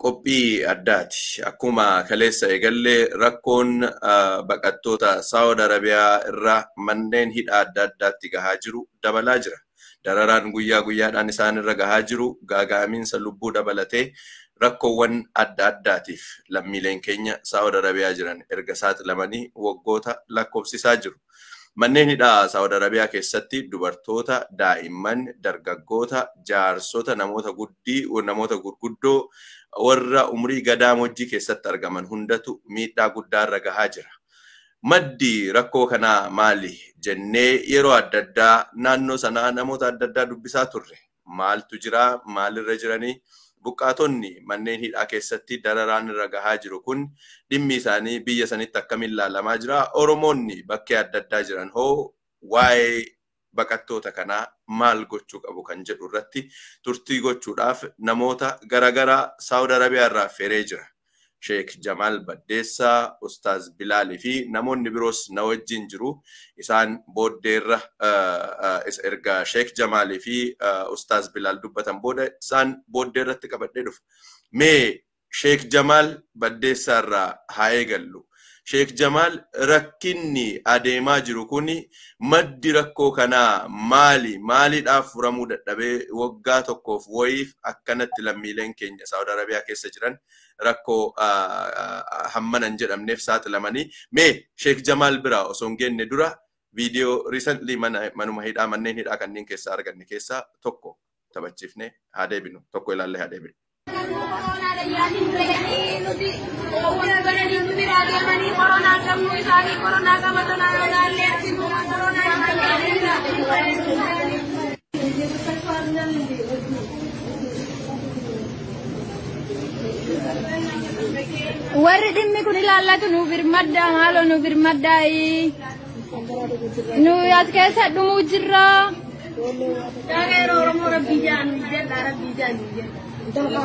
qophii addaati. Akkuma kaleessa eegallee rakkoon baqattoota Saawud Arabiyaa irraa manneen hidhaa adda addaatti gahaa jiru dabalaa jira. Dararaan guyyaa guyyaadhaan isaan irra gahaa jiru gaaga'amiinsa lubbuu dabalatee rakkoowwan adda addaatiif lammiileen keenya Saawud Arabiyaa jiran erga saaxilamanii waggoota lakkoofsisaa jiru. Manneen hidhaa Saawud Arabiyaa keessatti dubartoota, daa'imman, dargaggoota, jaarsota, namoota guddii, namoota gurguddoo warra umrii gadaamojjii keessatti argaman hundatu miidhaa guddaarra gahaa jira. Maddi rakkoo kanaa maali jennee yeroo adda addaa naannoo sanaa namoota adda addaa dubbisaa turre. Maaltu jira? Maalirra jiranii? Buqqaatonni manneen hidhaa keessatti dararaan irra gahaa jiru kun dhimmi isaanii biyya sanitti akkamiin ilaalamaa jira. Oromoonni bakkee adda addaa jiran hoo waa'ee baqattoota kanaa maal gochuu qabu kan jedhu irratti turtii gochuudhaaf namoota garaagaraa Saawud Arabiyaa irraa feeree jira. Sheek Jamaal Baddeessaa, Ustaaz Bilaalii fi namoonni biroos na wajjin jiru. Isaan booddeerra erga Sheek Jamaalii fi Ustaaz Bilaal dubbatan booda isaan booddeerratti qabadhee dhufa. Mee Sheek Jamaal Baddeessaa irraa haa eegallu. Sheek Jamaal rakkinni adeemaa jiru kuni maddi rakkoo kanaa maali? Maaliidhaaf furamuu dadhabee waggaa tokkoof wayiif akkanatti lammiileen keenya Saawud Arabiyaa keessa jiran rakkoo hammanan jedhamneef saaxilamanii. Mee Sheek Jamaal biraa osoo hin geenne dura viidiyoo riisantli manuma hidhaa manneen hidhaa kanneen keessaa arganne keessaa tokko taphachiifnee haa deebinu. Tokko ilaallee haa deebinu. warri dhimmi kun ilaallatu nu birmadda maaloo nu birmaddaayi nu as keessa dhumuu jirra Dageera Oromoo rabbii jaanu jedha rabbii jaanu jedha.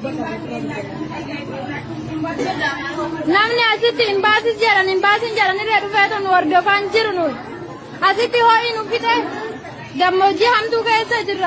namni asitti hin baasis jedhan hin baasin jedhan irra dhufeetu nu hordofaan jiru nu asitti ho'i nu fixe gammoojjii hamtuu keessa jirra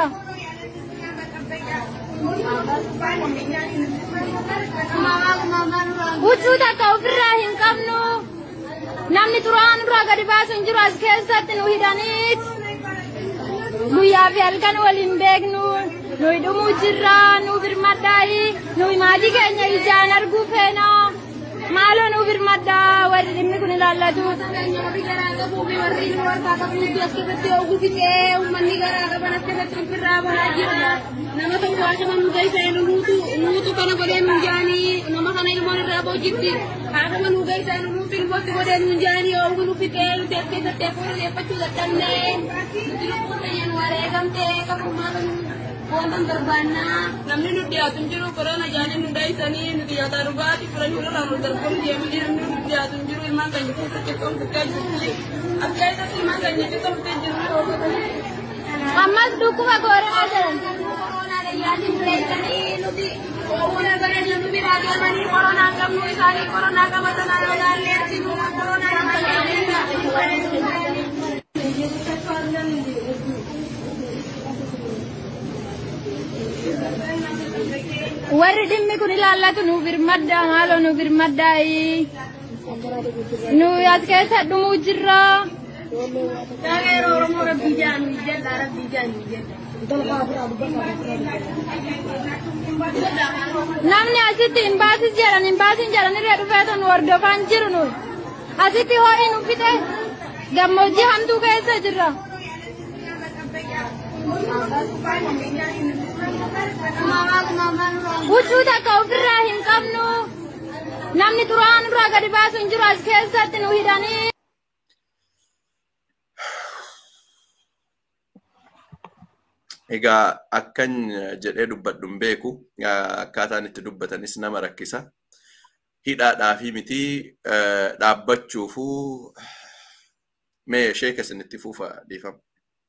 huccuu takka ofirraa hin qabnu namni xuraan irraa gadi baasu hin jiru as keessatti nu hidhaniit guyyaa fi halkan waliin beeknu nuyi dhumuu jirra nu birmadhaayi nuyi maatii keenya ijaan arguu feena maaloo nu birmadhaa warri dhimmi kun ilaallatu. Warri garaa qabuu fi warri warraa qabuutti as keessatti yoo gufitee uummanni garaa qaban as keessatti ofirraa bahaa jira. Nama tokko haashama nu geessa nu nuutu nuutu kana godhee nu jaanii nama kana ilmoon irraa boojitti haashama nu geessa nu nuutu ilmootti godhee nu jaanii yoo nu fitee nuti as keessatti hafuura deeffachuu dadhabnee nuti lubbuun keenya nu wareegamtee qabummaa kan wantan barbaannaa namni nu dhiyaatu hin jiru korona jaanii nu dhaysanii nuti nyaataa dhugaatii fudhanii irraa nu darbamu deemanii namni nu dhiyaatu hin jiru ilmaan keenya keessatti qoomtee jirti as keessatti ilmaan keenya qoomtee jirti. ammas dhukkuba gooraa jedhan. Yaatiin bireessanii nuti oomuna godhanii nu biraa deemanii koronaa qabnu isaanii koronaa qabatan alaallee asinu koronaa warri dhimmi kun ilaallatu nu birmadda maaloo nu birmaddaayi nu as keessa dhumuu jirra Dageera Oromoo rabbii jaanu jedha rabbii jaanu jedha. namni asitti hin baasis jedhan hin baasin jedhan irra dhufeetu nu hordofaan jiru nu asitti ho'i nu fixe gammoojjii hamtuu keessa jirra huccuu takka ofirraa hin qabnu namni xuraan irraa gadi baasu hin jiru as keessatti nu hidhanii Egaa akkan jedhee dubbadhu hin beeku akkaataan itti dubbatanis nama rakkisa. Hidhaadhaa fi miti dhaabbachuufuu mee sheeka isinitti fuufa dhiifama.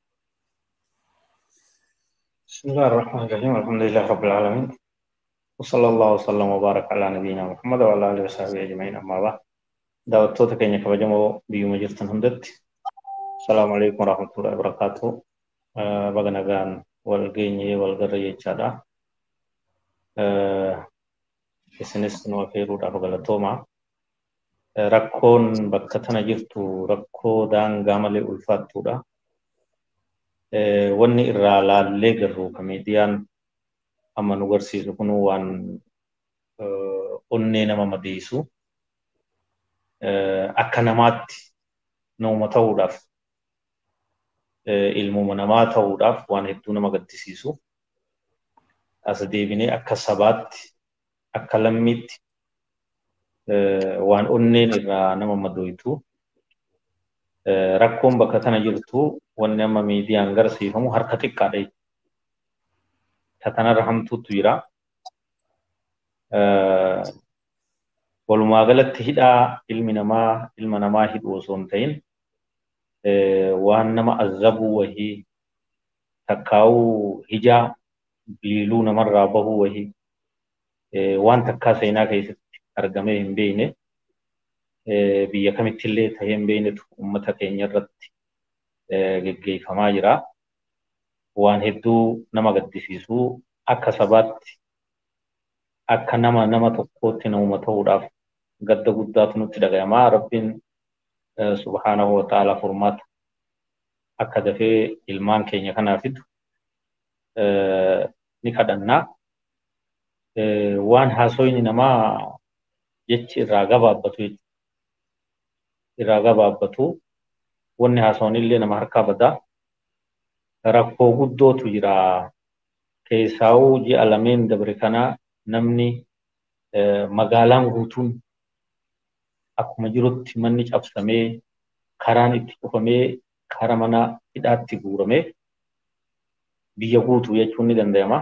بسم الله الرحمن الرحيم الحمد لله رب العالمين وصلى الله وسلم وبارك على نبينا محمد وعلى اله وصحبه اجمعين اما بعد daawwattoota keenya kabajamoo biyyuma jirtan hundatti asalaamu alaikum warahmatullahi wabarakatuh baga nagaan wal geenyee wal garra jechaadha isinis nu affeeruudhaaf galatoomaa. Rakkoon bakka tana jirtu rakkoo daangaa malee ulfaattuudha. Wanni irraa laallee garuu ka miidiyaan amma nu garsiisu kun waan onnee nama madeessu akka namaatti namuma ta'uudhaaf ilmuma namaa ta'uudhaaf waan hedduu nama gaddisiisu as deebinee akka sabaatti akka lammiitti waan onneen irraa nama madooytu rakkoon bakka tana jirtu wanni amma miidiyaan garsiifamu harka xiqqaadha. Ta kanarra hamtuutu jira. Walumaa galatti hidhaa ilmi namaa ilma namaa hidhu osoo hin ta'in waan nama azabuu wahii takkaa'uu hijaa biiluu namarraa bahuu wahii waan takkaa seenaa keessatti argamee hin beekne biyya kamittillee tahee hin beeknetu uummata keenya irratti geggeeffamaa jira. Waan hedduu nama gaddisiisuu akka sabaatti akka nama nama tokkootti namuma ta'uudhaaf gadda guddaatu nutti dhagayamaa rabbiin subhaanahu wa ta'ala furmaata akka dafee ilmaan keenya kanaa fidu ni kadhannaa. Waan haasoyni namaa jechi irraa gabaabbatu irraa gabaabbatu wanni haasoonillee nama harkaa badaa rakkoo guddootu jira keessaa'uu ji'a lameen dabre kanaa namni magaalaan guutuun akkuma jirutti manni cabsamee karaan itti cufamee kara mana hidhaatti guuramee biyya guutuu jechuun ni danda'ama.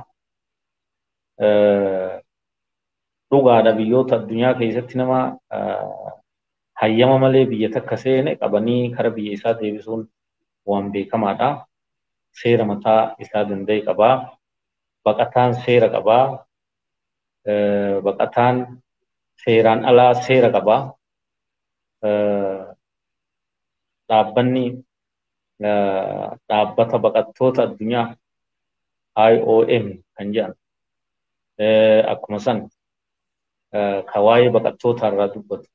Dhugaadha biyyoota addunyaa keessatti nama hayyama malee biyya takka seene qabanii kara biyya isaa deebisuun waan beekamaadha. Seera mataa isaa danda'e qabaa. Baqataan seera qabaa. Baqataan seeraan alaa seera qabaa. Dhaabbanni dhaabbata baqattoota addunyaa IOM kan jedhan akkuma san ka waa'ee baqattootaa irraa dubbatu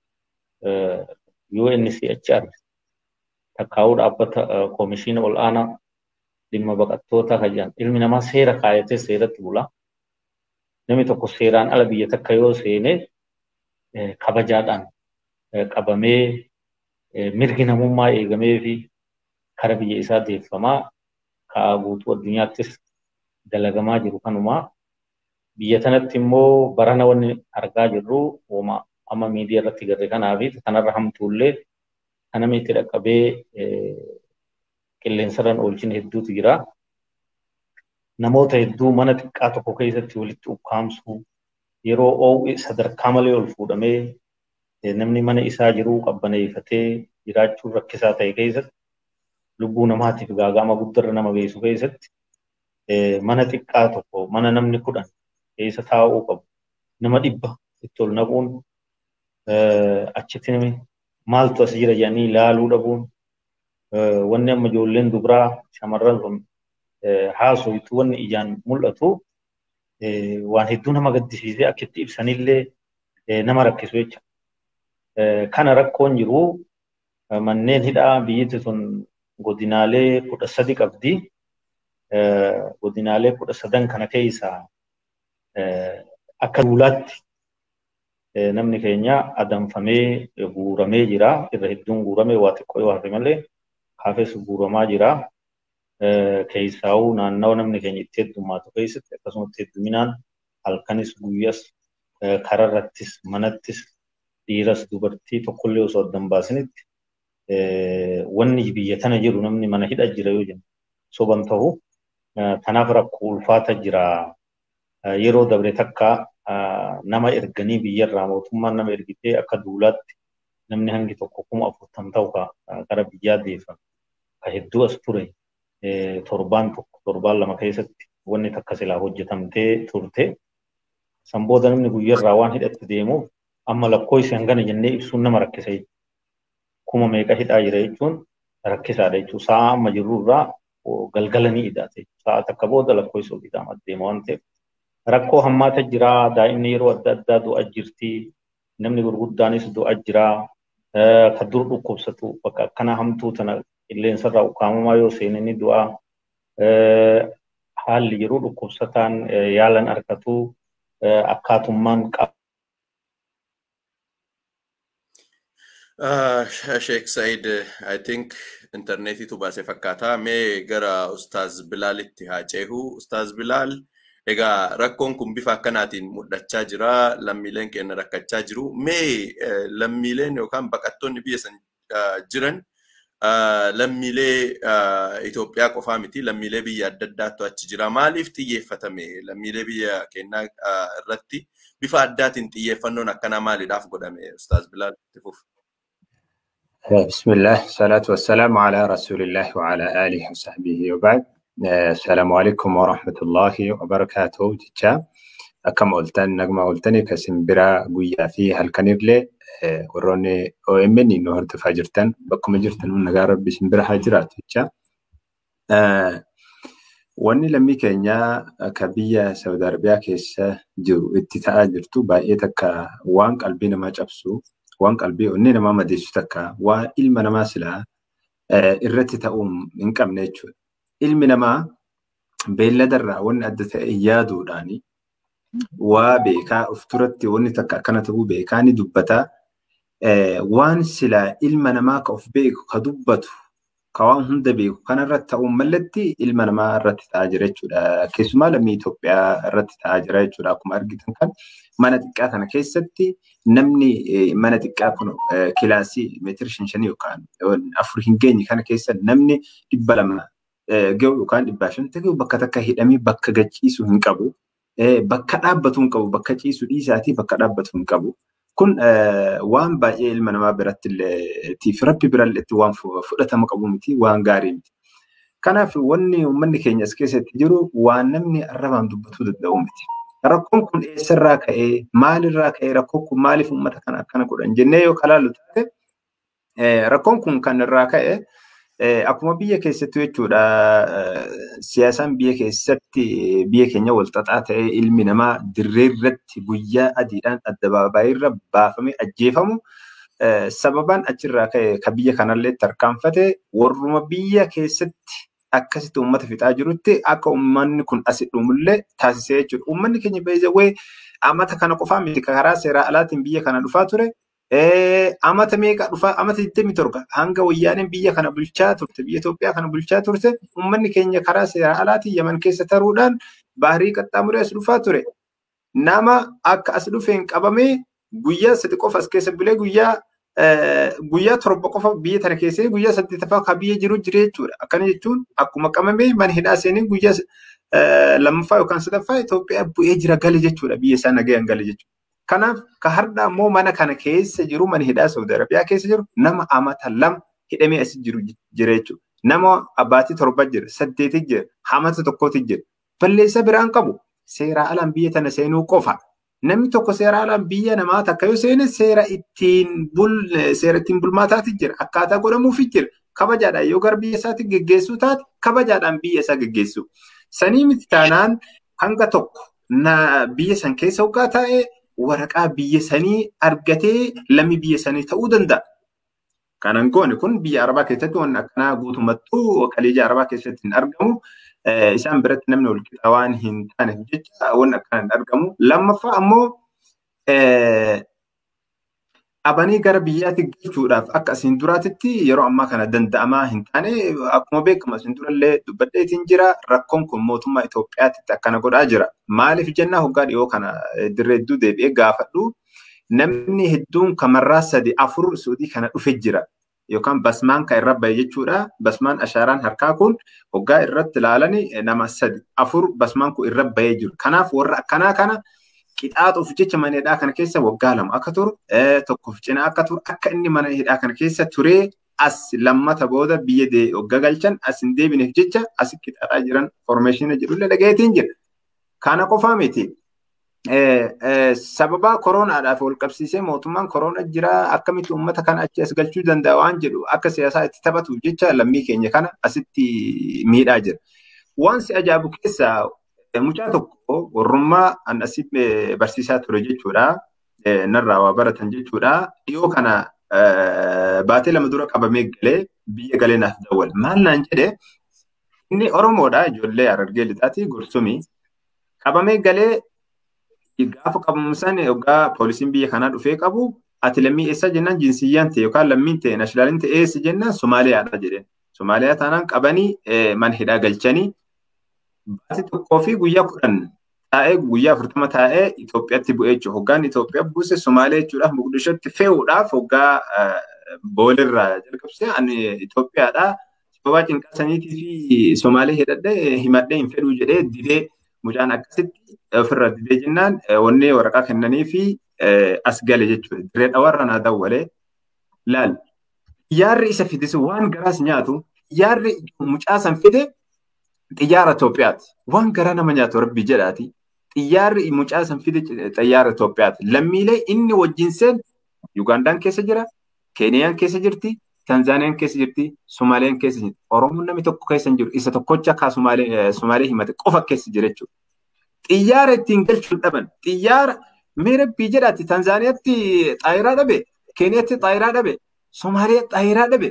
UNCHR takkaa'uu dhaabbata koomishiina ol'aanaa dhimma baqattootaa kan jedhan ilmi namaa seera kaayatee seeratti bula. Namni tokko seeraan ala biyya takka yoo seene kabajaadhaan qabamee mirgi namummaa eegamee fi kara biyya isaa deeffamaa ka'aa guutuu addunyaattis dalagamaa jiru kanumaa. Biyya tanatti immoo barana wanni argaa jirru uuma amma miidiyaa irratti garre kanaa fi kanarra hamtuullee kan namni itti dhaqqabee qilleensarraan oolchin hedduutu jira. Namoota hedduu mana xiqqaa tokko keessatti walitti ukkaamsuu yeroo oo'u sadarkaa malee ol fuudhamee namni mana isaa jiruu qabbaneeffatee jiraachuun rakkisaa ta'e keessatti lubbuu namaatiif gaaga'ama guddarra nama geessu keessatti mana xiqqaa tokko mana namni kudhan keessa taa'uu qabu nama dhibba itti ol naquun achitti namni maaltu as jira jedhanii ilaaluu dhabuun wanni amma ijoolleen dubaraa shamarran sun haasoytu wanni ijaan mul'atu waan hedduu nama gaddisiisee akkitti ibsanillee nama rakkisu jecha. Kana rakkoon jiru manneen hidhaa biyyatti sun godinaalee kudha sadi qabdi. Godinaalee kudha sadan kana keessaa akka duulaatti namni keenya adamfamee guuramee jira. Irra hedduun guuramee waa xiqqoo yoo hafe malee hafes guuramaa jira. Keessaa'uu naannawa namni keenya itti heddummaatu keessatti akkasumas hedduminaan halkanis guyyas kararrattis manattis dhiiras dubartii tokkollee osoo addan baasinitti wanni biyya tana jiru namni mana hidha jira yoo jennu soban ta'u tanaaf rakkoo ulfaata jira yeroo dabre takka nama erganii biyyarraa mootummaan nama ergitee akka duulaatti namni hangi tokko kuma afurtam ta'u gara biyyaa deeffame ka hedduu as ture torbaan tokko torbaan lama keessatti wanni takka silaa hojjetamtee turte san booda namni guyyarraa waan hidhatti deemuuf amma lakkoofsi hangana jennee ibsuun nama rakkisa kuma meeqa hidhaa jira jechuun rakkisaadha jechuun sa'a amma jirru irraa galgala ni hidhaate sa'a takka booda lakkoofsi ol hidhaama deema waan ta'eef rakkoo hammaata jira daa'imni yeroo adda addaa du'a jirti namni gurguddaanis du'a jira ka dur dhukkubsatu bakka akkana hamtuu tana qilleensarraa ukkaamamaa yoo seenani du'a haalli yeroo dhukkubsataan yaalan argatu akkaatummaan qaba. Sheek Said, I think intarneetiitu baase fakkaata. Mee gara Ustaaz Bilaalitti haa ceehu. Ustaaz Bilaal, egaa rakkoon kun bifa akkanaatiin mul'achaa jira. Lammiileen keenya rakkachaa jiru. Mee lammiileen yookaan baqattoonni biyya san jiran lammiilee Itoophiyaa qofaa miti lammiilee biyya adda addaatu achi jira. Maaliif xiyyeeffatame lammiilee biyya keenyaa irratti bifa addaatiin xiyyeeffannoon akkanaa maaliidhaaf godhame Ustaaz Bilaal itti fufu? بسم الله الصلاة والسلام على رسول الله وعلى آله وصحبه وبعد السلام عليكم ورحمة الله وبركاته جتشا أكم قلتن نجمة قلتني كسم برا قويا في هالكنيرلي وروني أو إمني إنه هرت فاجرتن بكم جرتن من نجار بسم برا هاجرات جتشا wanni lammii keenya akka biyya Saudi Arabiyaa keessa jiru itti ta'aa jirtu baay'ee takka waan qalbii namaa cabsu waan qalbii onnee namaa madeessu takka waa ilma namaa silaa irratti ta'uu hin qabne jechuudha. Ilmi namaa beelladarraa wanni adda ta'e yaaduudhaani waa beekaa of duratti wanni takka akkana ta'uu beekaa ni dubbataa. Waan silaa ilma namaa ka of beeku ka dubbatu ka waan hunda beeku kanarratti ta'uu mallatti ilma namaa irratti ta'aa jira jechuudha. Keessumaa lammii Itoophiyaa irratti ta'aa jira jechuudha. Akkuma argitan kan mana xiqqaa kana keessatti namni mana xiqqaa kun kilaasii meetira shan shanii yookaan afur hin geenye kana keessa namni dhibba lama gahu yookaan dhibbaa shanta gahu bakka takka hidhamee bakka gachiisu hin qabu. Bakka dhaabbatu hin qabu. Bakka ciisu dhiisaatii bakka dhaabbatu hin qabu. Kun waan baay'ee ilma namaa biratti illee tiif rabbi birallee waan fudhatama qabu miti waan gaarii miti. Kanaaf wanni uummanni keenya as keessatti jiru waan namni arrabaan dubbatuu danda'u miti. Rakkoon kun eessarraa ka'ee maalirraa ka'ee rakkoon kun maaliif uummata kana akkana godhan jennee yoo kalaallu taate rakkoon kun kan irraa ka'e akkuma biyya keessatti jechuudha siyaasaan biyya keessatti biyya keenya walxaxaa ta'ee ilmi namaa dirree irratti guyyaa adiidhaan addabaabaayirra baafamee ajjeefamu sababaan achirraa ka'e ka biyya kanallee tarkaanfate warruma biyya keessatti akkasitti uummata fixaa jirutti akka uummanni kun asi dhumullee taasisee jechuudha. Uummanni keenya beezawee amata kana qofaa miti karaa seeraa alaatiin biyya kana dhufaa ture. Amata meeqa dhufaa amata 27 hanga wayyaaniin biyya kana bulchaa turte biyya Itoophiyaa kana bulchaa turte uummanni keenya karaa seeraa alaatiin Yaman keessa taruudhaan baarii qaxxaamuree as dhufaa ture. Nama akka as dhufeen qabamee guyyaa sadi qofa as keessa bulee guyyaa guyyaa torba qofa biyya tana keessee guyyaa saddeetaffaa ka biyya jiru jira jechuudha. Akkana jechuun akkuma qabamee mana hidhaa seenee guyyaa lammaffaa yookaan sadaffaa Itoophiyaa bu'ee jira gale jechuudha biyya isaa nagayaan gale jechuudha. Kanaaf ka har'a ammoo mana kana keessa jiru mana hidhaa Saudi Arabiyaa keessa jiru nama amata lama hidhamee as jiru jira jechuudha. Nama abbaatii torba jira saddeeti jira hamata tokkooti jira. Balleessa biraan qabu seeraa alaan biyya tana seenuu qofa. Namni tokko seera alaan biyya namaa takka yoo seene seera ittiin bul seera ittiin bulmaataati jira. Akkaataa godhamuufi jira. Kabajaadhaan yoo gara biyya isaatti geggeessuu taate kabajaadhaan biyya isaa geggeessu. Sanii miti taanaan hanga tokko biyya san keessa hoggaa taa'ee waraqaa biyya sanii argatee lammii biyya sanii ta'uu danda'a. Kanan goone kun biyya Arabaa keessatti waan akkanaa guutumattuu kaleeja Arabaa keessatti hin argamu. isaan biratti namni wal qixa waan hin taaneef jecha waan akkana hin argamu. Lammaffaa ammoo abanii gara biyyaatti galchuudhaaf akka asiin duraatitti yeroo ammaa kana danda'amaa hin taane akkuma beekamu asiin durallee dubbadheetiin jira rakkoon kun mootummaa Itoophiyaatti akkana godhaa jira. Maaliif jennaa hoggaa dhiyoo kana dirree hedduu deebi'ee gaafadhu namni hedduun kamarraa sadi afur suudii kana dhufe jira. yookaan basmaan kan irra bahe jechuudha. Basmaan ashaaraan harkaa kun hoggaa irratti ilaalani nama sadi afur basmaan kun irra bahee jiru. Kanaaf warra akkanaa kana qixaaxuuf jecha mana hidhaa kana keessa waggaa lama akka turu tokkoof cina akka turu akka inni mana hidhaa kana keessa turee as lammata booda biyya waggaa galchan as hin deebineef jecha as qixaaxaa jiran formeeshina jedhullee dhagayeetiin jira. Kana qofaa miti. sababa koronaadhaaf wal qabsiisee mootummaan korona jira akkamitti uummata kana achi as galchuu danda'a waan jedhu akka siyaasaa itti taphatuuf jecha lammii keenya kana asitti miidhaa jira. Waan si ajaa'ibu keessaa mucaa tokko warrummaa an asii barsiisaa ture jechuudha. Narraa waa baratan jechuudha. Dhiyoo kana baatee lama dura qabamee galee biyya galee naaf daawwal. Maal naan jedhee inni Oromoodha ijoollee Harargee lixaati gorsumii. Qabamee galee gaafa qabamu san yookaan poolisiin biyya kanaa dhufee qabu ati lammii eessa jennaan jinsiyyaan ta'e yookaan lammiin ta'e naashinaaliin ta'e eessa jennaan Somaaliyaadha jedheen. Somaaliyaa taanaan qabanii mana hidhaa galchanii baatii tokkoo fi guyyaa kudhan taa'ee guyyaa afurtama taa'ee Itoophiyaatti bu'ee jechuudha. Hoggaan Itoophiyaa buuse Somaalee jechuudhaaf Mogadishotti fe'uudhaaf hoggaa boolirraa jalqabsee ani Itoophiyaadhaa sababa cinqaa saniitii fi Somaalee hidhadhee himadhee hin fedhuu jedhee didee mucaan akkasitti ofirra didee jennaan wanni waraqaa kennanii fi as gale jechuudha. Diree dhawarra naa dawwalee laal. Xiyyaarri isa fidisu waan garaas nyaatu xiyyaarri mucaa san fide xiyyaara Itoophiyaati. Waan garaa nama nyaatu rabbi jedhaati. Xiyyaarri mucaa san fide xiyyaara Itoophiyaati. Lammiilee inni wajjin seen Ugandaan keessa jira, Keeniyaan keessa jirti, Tanzaaniyaan keessa jirti, Somaaliyaan keessa jirti. Oromoon namni tokko keessa hin jiru. Isa tokkocha akka Somaalee himate qofa keessa jira jechuudha. Xiyyaara ittiin galchuun dhaban. Xiyyaara mee rabbii jedhaati Tanzaaniyaatti xaayiraa dhabe, Keeniyaatti xaayiraa dhabe, Somaaliyaa xaayiraa dhabe.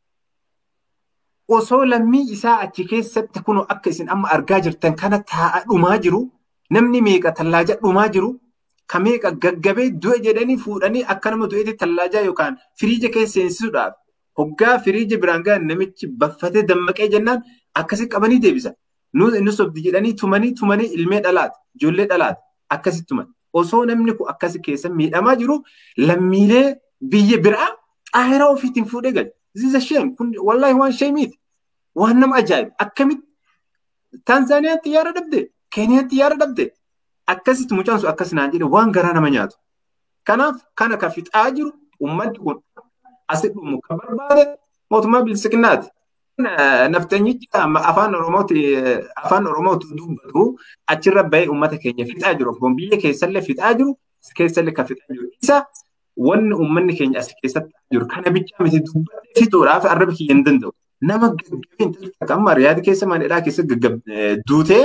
Osoo lammii isaa achi keessatti kun akka isin amma argaa jirtan kana taa'aa dhumaa jiru, namni meeqa tallaajaa dhumaa jiru, ka meeqa gaggabee du'e jedhanii fuudhanii akka nama du'eetti tallaajaa yookaan firiija keessa seensisuudhaaf hoggaa firiija biraan gahan namichi baffatee dammaqee jennaan akkasi qabanii deebisa. Nus sobdi jedhanii tumanii tumanii ilmee dhalaati, ijoollee dhalaati akkasi tuman. Osoo namni kun akkasi keessa miidhamaa jiru lammiilee biyya biraa xaayiraa ofiitiin fuudhee galu. This is a Kun wallahi waan sheemiiti. Waan nama ajaa'ibu. Akkamitti Tanzaaniyaan xiyyaara dhabde, Keeniyaan xiyyaara dhabde. Akkasitti mucaan sun akkas naan jedhe waan garaa nama nyaatu. Kanaaf kana kan fixaa jiru uummanni kun asitti dhumu kan barbaade mootummaa bilisiqinaati. Naftanyichi afaan Oromooti afaan Oromootu dubbatu achirra bahee uummata keenya fixaa jiru. Kun biyya keessallee fixaa jiru keessallee kan fixaa jiru. Isa wanni uummanni keenya as keessatti jiru kana bichaa miti dubbatee fixuudhaaf arraba kiyya hin danda'u. Nama gaggabee amma riyaada keessa manadhaa keessa duutee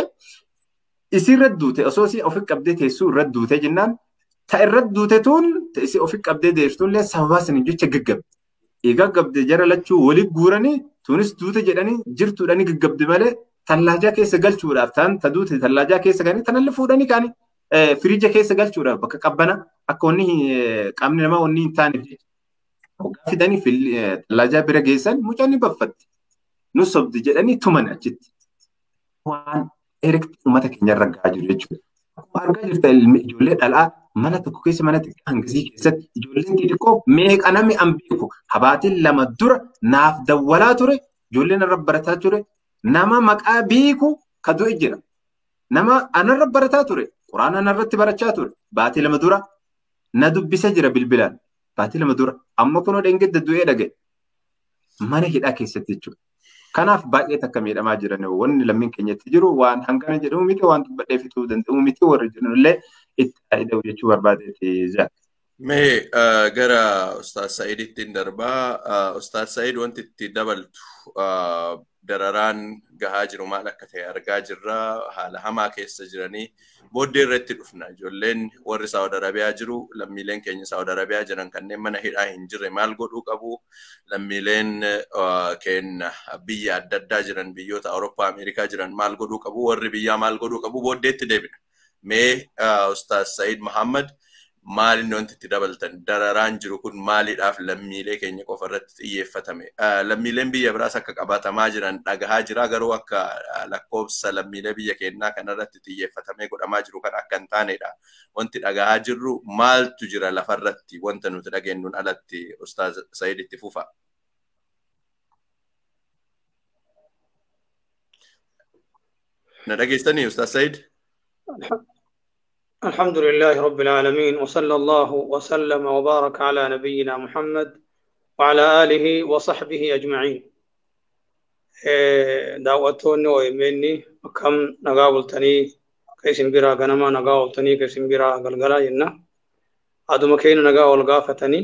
isirra duute osoo isii ofi qabdee teessuu irra duute jennaan ta irra duute tuun isii ofi qabdee deessituullee sababaa saniin jecha gaggabde. Gaggabde jara lachuu waliin guuranii tuunis duute jedhanii jirtuudhanii gaggabde malee tallaajaa keessa galchuudhaaf ta'an ta duute tallaajaa keessa ganii tanallee fuudhanii kaanii firiija keessa galchuudhaaf bakka qabbana akka wanni qaamni namaa wanni hin taaneef jechuudha. Hoggaa fidanii tallaajaa bira geessan mucaan ni baffatti. Nus sobdi jedhanii tuman achitti. Waan erikti uummata keenya irra gahaa jiru jechuudha. Akkuma argaa jirta ijoollee dhalaa mana tokko keessa mana xiqqaa hangasii keessatti ijoolleen xixiqqoo meeqa namni an beeku habaatiin lama dura naaf dawwalaa ture ijoolleen irra barataa ture nama maqaa beeku ka du'e jira. Nama anarra barataa ture quraana anarratti barachaa ture baatii lama dura na dubbisa jira bilbilaan baatii lama dura amma kunoo dhengedda du'ee dhaga'e mana hidhaa keessatti jechuudha. Kanaaf baay'ee takka miidhamaa jiran wanni lammiin keenyatti jiru waan hangana jedhamu miti waan dubbadhee fixuu danda'u miti warri jiranillee itti fayyadamu jechuu barbaadeeti zaak. Mee gara Ustaaz Sa'iditti darbaa. Ustaaz Sa'id wanti itti dabaltu dararaan gahaa jiru maal akka ta'e argaa jirra. Haala hamaa keessa jiranii booddee irratti dhufna. Ijoolleen warri Saawud Arabiyaa jiru lammiileen keenya Saawud Arabiyaa jiran kanneen mana hidhaa hin jirre maal godhuu qabu. Lammiileen keenya biyya adda addaa jiran biyyoota Awurooppaa Ameerikaa jiran maal godhuu qabu. Warri biyyaa maal godhuu qabu booddeetti deebina. Mee Ustaaz Sa'iid Muhammad maal inni wanti itti dabaltan dararaan jiru kun maaliidhaaf lammiilee keenya qofa irratti xiyyeeffatame. Lammiileen biyya biraas akka qabatamaa jiran dhagahaa jira garuu akka lakkoofsa lammiilee biyya keenyaa kanarratti xiyyeeffatamee godhamaa jiru kan akka hin taanedha. Wanti dhagahaa jirru maaltu jira lafarratti wanta nuti dhageenyuun alatti Ustaaz Sa'iid itti fufa. Na dhageessanii Ustaaz Sa'iid? الحمد لله رب العالمين وصلى الله وسلم وبارك على نبينا محمد وعلى آله وصحبه أجمعين دعوتوني ويمني كم نقابلتني كيسن برا غنما نقابلتني كيسن برا غلغلا ينا أدو مكين نقابل غافتني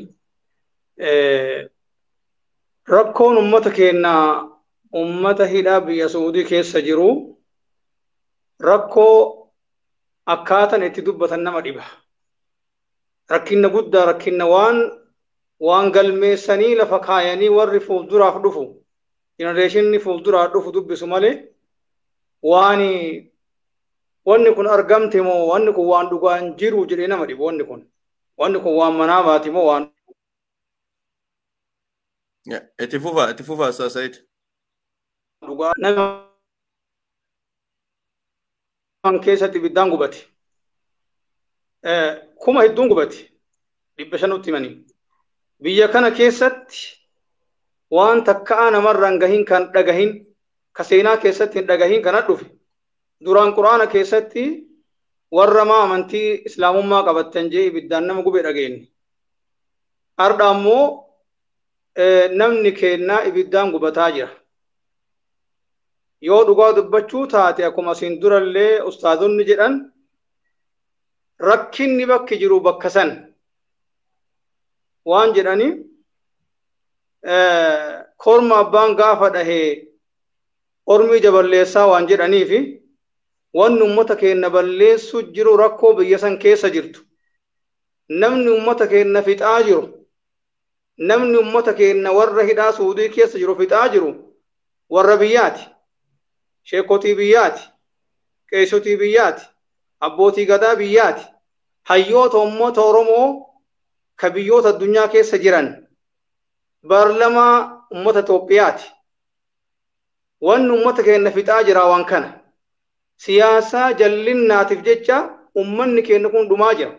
ربكون أمتك إن أمته لا بيسودي كيس جرو rakkoo akkaatan itti dubbatan nama dhiba. Rakkinna guddaa rakkinna waan waan galmeessanii lafa kaayanii warri fuulduraaf dhufu jenereeshinni fuulduraaf dhufu dubbisu malee waan wanni kun argamte moo wanni kun waan dhugaan jiru jedhee nama dhibu wanni kun wanni kun waan manaa baati moo waan Itti fufaa, itti fufaa Saayid. dhugaa nama keessatti ibiddaan gubate. Kuma hedduun gubate. Dhibba shanutti himanii. Biyya kana keessatti waan takkaa namarraan gahin kan dhagahin ka seenaa keessatti hin dhagahin kana dhufe. Duraan quraana keessatti warra maa amantii islaamummaa qabattan jee ibiddaan nama gube dhageenye. Har'a ammoo namni keennaa ibiddaan gubataa jira. Yoo dhugaa dubbachuu taate akkuma asiin durallee ustaazonni jedhan rakkinni bakki jiru bakka san waan jedhani korma abbaan gaafa dhahee ormii jaballeessaa waan jedhanii fi wanni ummata keenya balleessu jiru rakkoo biyya san keessa jirtu namni ummata keenya fixaa jiru namni ummata keenya warra hidhaa suudii keessa jiru fixaa jiru warra biyyaati sheekotii biyyaati qeessotii biyyaati abbootii gadaa biyyaati hayyoota ummata oromoo ka biyyoota addunyaa keessa jiran baarlamaa ummata Itoophiyaati. Wanni ummata keenya fixaa jira waan kana. Siyaasaa jallinnaatiif jecha ummanni keenya kun dhumaa jira.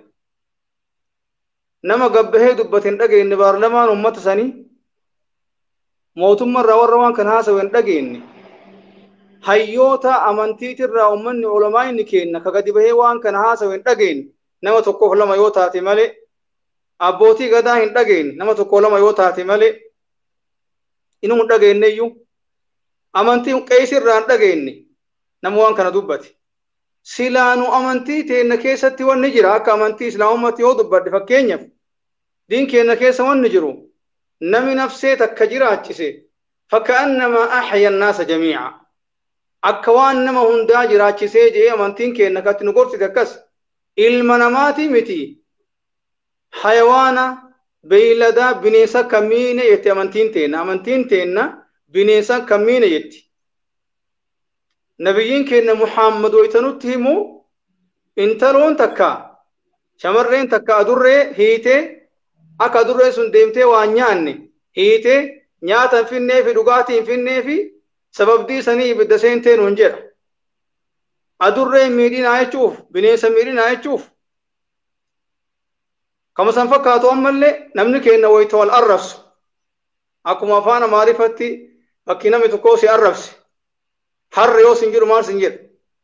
Nama gabbahee dubbate hin dhageenye baarlamaan ummata sanii mootummaarraa warra waan kana haasawu hin dhageenye. Hayyoota amantiitirraa ummanni ulamaa inni keenya ka gadi bahee waan kana haasawu hin dhageenye nama tokkoof lama yoo taate malee abbootii gadaa hin dhageenye nama tokko lama yoo taate malee inuu hin dhageenye iyyuu amantii qeesirraa hin dhageenye nama waan kana dubbate. Silaanu amantii teenna keessatti wanni jira akka amantii islaamummaatti yoo dubbadde fakkeenyaaf diin keenya keessa wanni jiru nami nafsee takka jiraachise fakkaannamaa axya annaasa jamiica akka waan nama hundaa jiraachisee jee amantiin keenya katti nu gorsite akkas ilma namaatii miti hayawaana beeyladaa bineensa kamiine jetti amantiin teenna amantiin teenna bineensa kamiine jetti nabiyyiin keenya muhammad waytanutti himu intaloon takka shamarreen takka adurree hiitee akka adurree sun deemtee waan nyaanne hiitee nyaata hin finnee fi dhugaatii hin finnee fi sababdii sanii ibidda seentee nuun jedha adurree miidhinaa jechuuf bineensa miidhinaa jechuuf kama san fakkaatu ammallee namni keenya wayita wal arrabsu akkuma afaan amaariffatti bakki namni tokko si arrabse harre yoo sin jedhu maal sin jedha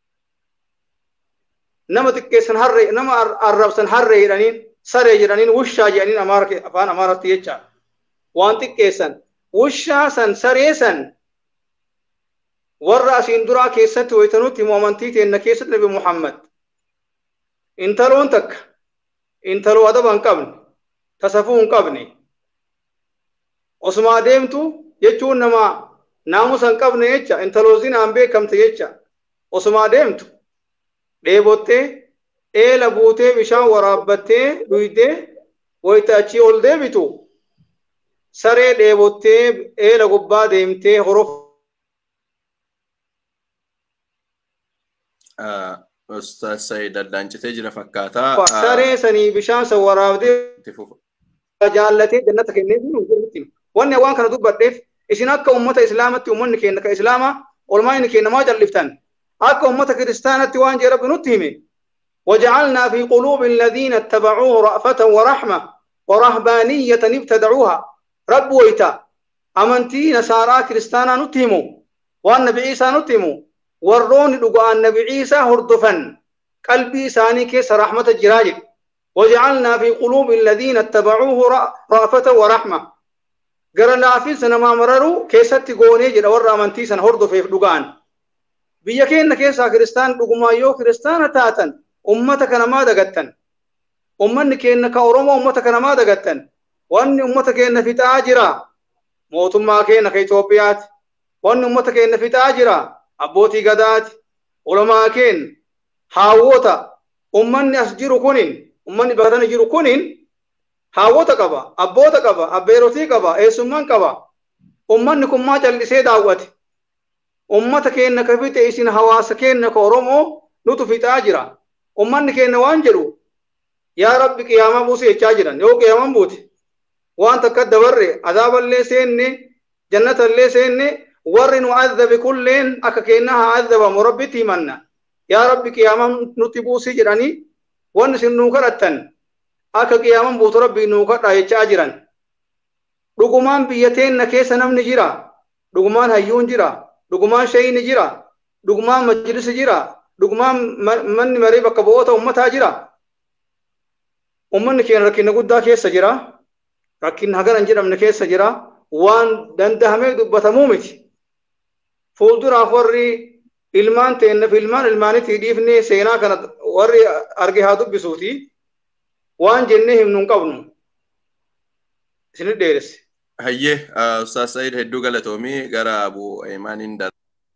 nama xiqqeessan harre nama arrabsan harre jedhaniin saree jedhaniin wushaa jedhaniin afaan amaaratti jecha waan xiqqeessan wushaa san saree san warra asiin duraa keessatti waytanutti himu amantii teenna keessatti nabi muhammad intaloon takka intaloo adaba hin qabne tasafuu hin qabne osuma adeemtu jechuun nama naamusa hin qabne jecha intaloo zinaan beekamte jecha osuma adeemtu dheebottee eela buutee bishaan waraabbattee dhuydee wayita achii ol deebitu saree dheebottee eela gubbaa deemtee horof Ustaaz Sayyid Addaancitee jira fakkaataa. Saree sanii bishaan san waraabdee jaallatee jannata kennee wanni waan kana dubbadheef isin akka ummata islaamatti ummanni keenya ka islaamaa olmaa inni keenya maa calliftan akka ummata kiristaanatti waan jee rabbi nutti hime وجعلنا في قلوب الذين اتبعوه رأفة ورحمة ورهبانية ابتدعوها رب ويتا أمنتي نصارى كريستانا نتهموا والنبي عيسى نتهموا warroonni dhugaan nabi ciisaa hordofan qalbii isaanii keessa rahmata jiraa jedhe وجعلنا في قلوب الذين اتبعوه رأفة ورحمة gara laafiinsa namaa mararuu keessatti goonee jedha warra amantii sana hordofeef dhugaan biyya keenya keessaa kiristaan dhugumaa yoo kiristaana taatan ummata kana maa dagattan ummanni keenya ka oromoo ummata kana maa dagattan wanni ummata keenya fixaa jira mootummaa keenya ka Itoophiyaati wanni ummata keenya fixaa jira abbootii gadaati ulamaa keen haawwota ummanni as jiru kunin ummanni bakka jiru kunin haawwota qaba abboota qaba abbeerotii qaba eessummaan qaba ummanni kun maa callisee daawwate ummata keenna ka fixe isin hawaasa keenna ka oromoo nutu fixaa jira ummanni keenna waan jedhu yaa rabbi qiyaamaa buusu jechaa jiran yoo qiyaamaan buute waan takka dabarre azaaballee seenne jannatallee seenne warri nu adhabe kulleen akka keenna haa adhabamu rabbitti himanna yaa rabbi qiyaamaan nutti buusii jedhanii wanni isin nuu kadhattan akka qiyaamaan buutu rabbi nuu kadhaa jechaa jiran dhugumaan biyya teenna keessa namni jira dhugumaan hayyuun jira dhugumaan shayini jira dhugumaan majlisi jira dhugumaan manni marii bakka bu'oota ummataa jira ummanni keenya rakkina guddaa keessa jira rakkina hagana hin jedhamne keessa jira waan dandahamee dubbatamuu miti fuulduraaf warri ilmaan teennaaf ilmaan ilmaanitti dhiifnee seenaa kana warri arge haa dubbisuuti waan jennee himnu hin qabnu isinit dheeresse. Hayyee Ustaaz Sa'iid hedduu galatoomii gara Abu Imaaniin dar.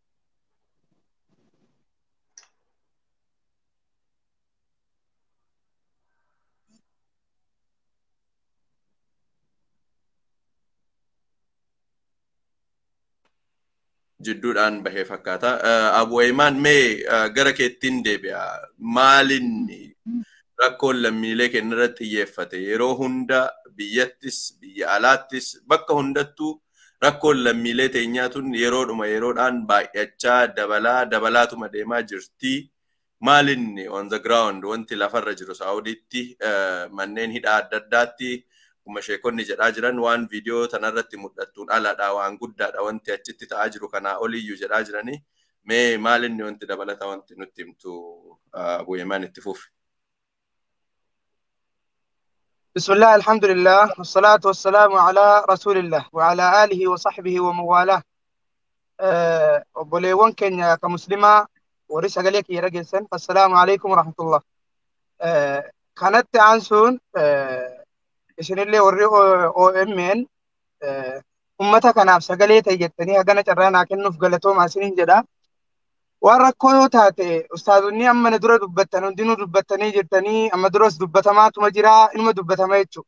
jidduudhaan bahee fakkaata. Abu Imaan mee gara keettiin deebi'a. Maalinni rakkoon lammiilee keenya irratti xiyyeeffate yeroo hunda biyyattis biyya alaattis bakka hundattuu rakkoon lammiilee teenyaatun yeroodhuma yeroodhaan baay'achaa dabalaa dabalaatuma deemaa jirti. Maalinni on the ground wanti lafarra jiru Saawudiitti manneen hidhaa adda addaatti akkuma sheekonni jedhaa jiran waan viidiyoo tanarratti mul'attuun aladha waan guddaadha wanti achitti ta'aa jiru kanaa oliyyuu jedhaa jiranii mee maalinni wanti dabalata wanti nutti himtu bu'eemaan itti fufi. بسم الله الحمد لله والصلاة والسلام على رسول الله وعلى آله وصحبه ومن والاه obboleewwan keenya ka muslimaa warri sagalee kiyya dhageessan assalaamu alaikum warahmatullah kanatti aansuun isinillee warri OMN ummata kanaaf sagalee ta'e jettanii hagana carraa naa kennuuf galatoomaa isiniin jedha. Waan rakkoo yoo taate ustaazonni amma na dura dubbattan hundinuu dubbattanii jirtanii amma duras dubbatamaatuma jira inuma dubbatama jechuudha.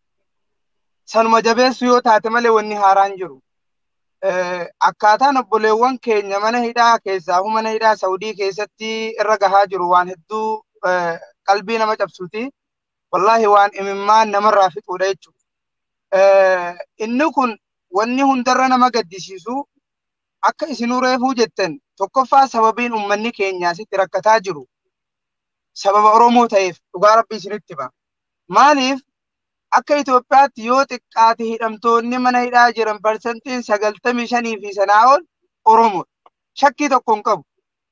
Sanuma jabeessu yoo taate malee wanni haaraan jiru. Akkaataan obboleewwan keenya mana hidhaa keessaa mana hidhaa Saawudii keessatti irra gahaa jiru waan hedduu qalbii nama cabsuuti. wallahi waan imimmaan namarraa fixuudha jechuudha. Inni kun wanni hundarra nama gaddisiisu akka isinuu reefuu jettan tokkoffaa sababiin uummanni keenya asitti rakkataa jiru sababa Oromoo ta'eef dhugaa rabbii isinitti hima. Maaliif akka Itoophiyaatti yoo xiqqaate hidhamtoonni mana hidhaa jiran parsantiin sagaltamii shanii fi sanaa ol Oromoo. Shakkii tokko hin qabu.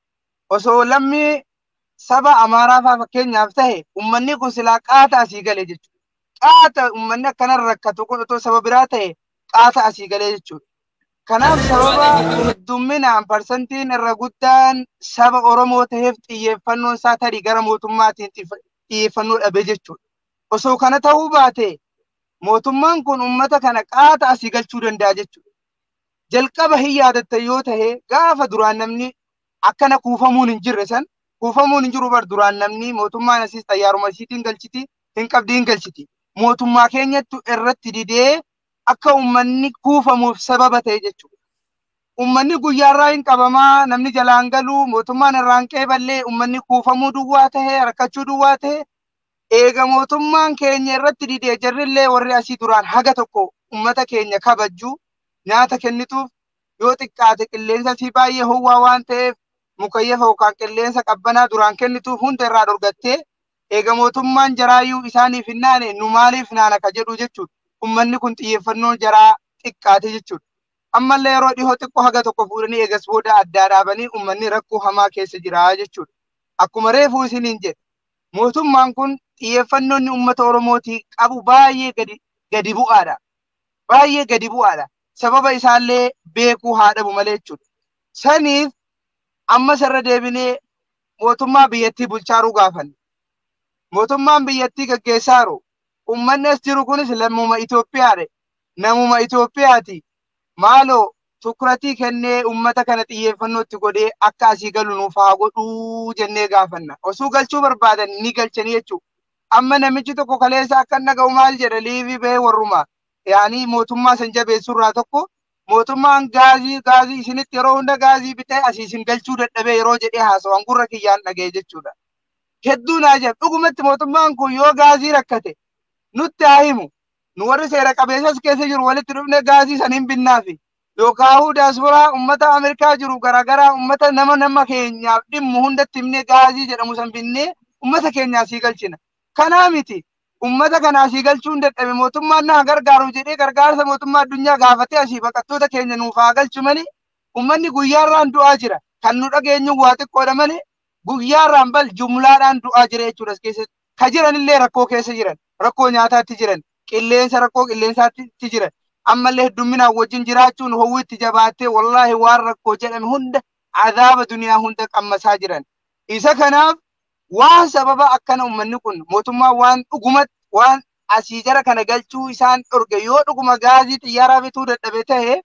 Osoo lammii saba amaaraa faa fakkeenyaaf ta'e ummanni kun silaa qaata asii galee jechuudha. Qaata ummanni akkanarra rakkatu kun otoo saba biraa ta'e qaata asii galee jechuudha. Kanaaf sababa heddumminaan parsantiin irra guddaan saba Oromoo ta'eef xiyyeeffannoon isaa tarii gara mootummaatiin xiyyeeffannoo dhabe jechuudha. Osoo kana ta'uu baate mootummaan kun ummata kana qaata asii galchuu danda'a jechuudha. Jalqaba hin yaadattan yoo ta'e gaafa duraan namni akkana kuufamuun hin jirre san kuufamuun hin jiru bar duraan namni mootummaan asiis xayyaaruma isiitiin galchiti hin qabdi hin galchiti. Mootummaa keenyattu irratti didee akka uummanni kuufamuuf sababa ta'e jechuudha. Uummanni guyyaarraa hin qabamaa namni jalaan galuu mootummaan irraan qeeballee uummanni kuufamuu duwwaa ta'e rakkachuu duwwaa ta'e eega mootummaan keenya irratti didee jarrillee warri asii duraan haga tokko uummata keenya kabajju nyaata kennituuf yoo xiqqaate qilleensa fi baay'ee howwaa waan ta'eef mukayyafa yookaan qilleensa qabbanaa duraan kennituuf hunda irraa dorgattee eega mootummaan jaraayyuu isaaniif hin naane nu maaliif naana ka jedhu jechuudha. Uummanni kun xiyyeeffannoo jaraa xiqqaate jechuudha. Ammallee yeroo dhihoo xiqqoo haga tokko fuudhanii eegas booda addaa dhaabanii uummanni rakkoo hamaa keessa jira jechuudha. Akkuma reefuu isiniin jedhe mootummaan kun xiyyeeffannoon uummata Oromootii qabu baay'ee gadi gadi bu'aadha. Baay'ee gadi bu'aadha. Sababa isaallee beekuu haa dhabu malee jechuudha. Saniif ammas irra deebinee mootummaa biyyattii bulchaaruu gaafanne. Mootummaan biyyattii gaggeessaaru uummanni as jiru kunis lammuma Itoophiyaadha. Namuma Itoophiyaati. Maaloo tukuratii kennee ummata kana xiyyeeffannootti godhee akka asii galu nuuf haa godhuu jennee gaafanna. Osoo galchuu barbaadan ni galchanii jechuudha. Amma namichi tokko kaleessa akka dhaga'u maal jedha liivii bahee warrumaa. Yaanii mootummaa san jabeessurraa tokko mootummaan gaazii gaazii isinitti yeroo hunda gaazii bitee asii isin galchuu dadhabee yeroo jedhee haasawaan gurra kiyyaan dhaga'e jechuudha. Hedduu naa jedha dhugumatti mootummaan kun yoo gaazii rakkate nutti haa himu. Nu warri seera qabeessas keessa jiru walitti dhufne gaazii san hin binnaafi. Yookaan daasporaa uummata Ameerikaa jiru garaagaraa uummata nama nama keenyaaf dhimmu hundatti himnee gaazii jedhamu san binnee uummata keenya asii galchina. Kanaa miti. Uummata kana asii galchuun dadhabe mootummaan na gargaaru jedhee gargaarsa mootummaa addunyaa gaafatee asii baqattoota keenya nuuf haa galchu malee uummanni guyyaarraan du'aa jira. Kan nu dhageenyu waa xiqqoodha malee guyyaarraan bal jumlaadhaan du'aa jira jechuudha keessatti. Ka jiranillee rakkoo keessa jiran, rakkoo nyaataatti jiran, qilleensa rakkoo qilleensaatti jiran. Ammallee heddumminaan wajjin jiraachuun hawwiitti jabaattee wallaahi waan rakkoo jedhame hunda azaaba duniyaa hunda qammasaa jiran. Isa kanaaf waan sababa akkana uummanni kun mootummaa waan dhugumatti waan asii jara kana galchuu isaan dhorge yoo dhuguma gaazii xiyyaaraa bituu dadhabe ta'e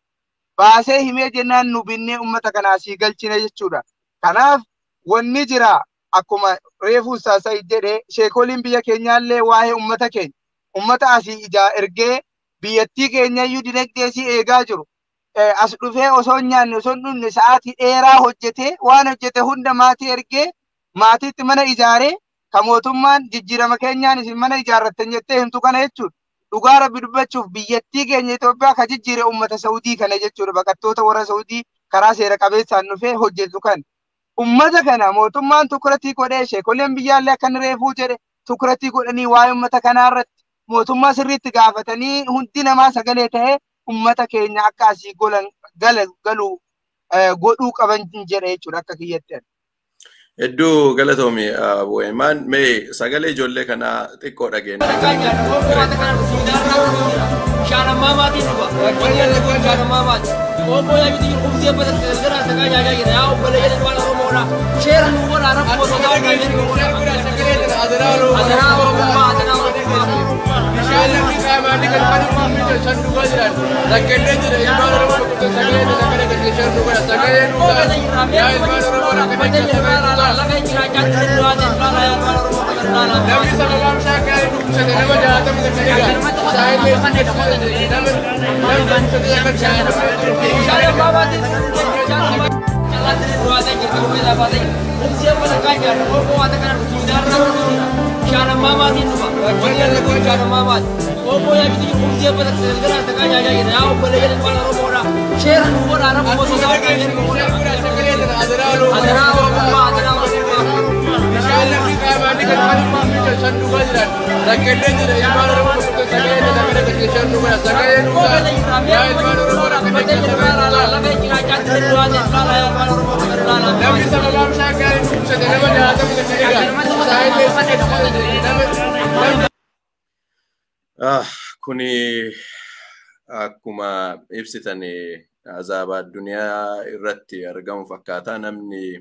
baasee himee jennaan nu binnee uummata kana asii galchine jechuudha. Kanaaf wanni jira akkuma reefuu saasaa jedhee sheekoliin biyya keenyaallee waa'ee uummata keenya uummata asii ijaa ergee biyyattii keenyayyuu dinagdee isii eegaa jiru. As dhufee osoo hin nyaanne osoo hin dhumne sa'aatii dheeraa hojjetee waan hojjete hunda maatii ergee maatiitti mana ijaaree ka mootummaan jijjiirama keenyaan isin mana ijaarrattan jettee himtu kana jechuudha. Dhugaa rabbi dubbachuuf biyyattii keenya Itoophiyaa ka jijjiire uummata Saudii kana jechuudha. Baqattoota warra Saudii karaa seera qabeessaan dhufee hojjetu kan. Uummata kana mootummaan tukuratii godhee sheekoleen biyyaallee akkan reefuu jedhe tukuratii godhanii waa'ee uummata kanaarratti mootummaa sirriitti gaafatanii hundi namaa sagalee ta'ee uummata keenya akka asii golan galu godhuu qaban jedhe jechuudha akka kiyyatti. Hedduu galatoomi Bo'eemaan mee sagalee ijoollee kanaa xiqqoo dhageenya. Shaanammaa maatiin dhufa. Wajjin shaanammaa maati. Obbo yaa biti kumsee badatti gargara sagaa jaajaa jira. Yaa obbo Leeyyan waan Oromoodha. Sheera nu godha rakkoo sodaa gaajee nu godha. Adanaa Oromummaa adanaa Oromummaa. Bishaan namni qaamaanii kan kan uumamu san dhugaa jiran. Rakkellee jira ilmaan Oromoo tokko sagalee isa kana gadi shan nu godha. Sagalee nu godha. Yaa ilmaan Oromoo akka jecha sagalee nu godha. Laga jira jaajaa jira jaajaa yaa ilmaan Oromoo kan ilaala. Namni sababaan shaakkaa inni dubbisate nama jaalatamuu danda'eera. Saayillee nama namni dubbisate akka jaalatamuu Shaanammaa maatiin shaanammaa. Jaalatiin du'aatee jirtu gombee laafaatee. Kumsee badakkaa jaarra. Obbo waata kana suudaarraa godhuudha. Shaanammaa maatiin dhufa. Wajjin shaanammaa maati. Obbo yaa biti kumsee badatti gargara sagaa jaajaa jira. Yaa obbo Leeyyan waan Oromoodha. Sheera nu godha rakkoo sodaa gaajee nu godha. Adanaa Oromummaa adanaa Oromummaa. Bishaan namni qaamaanii kan kan uumamu san dhugaa jiran. Rakkellee jira ilmaan Oromoo tokko sagalee isa kana gadi shan nu godha. Sagalee nu godha. Yaa ilmaan Oromoo akka jecha sagalee nu godha. Namni sababaan shaakkaa inni dubbisate nama jaalatamuu danda'eera. Saayillee nama Ah, kuni akkuma ibsitan azaaba addunyaa irratti argamu fakkaata namni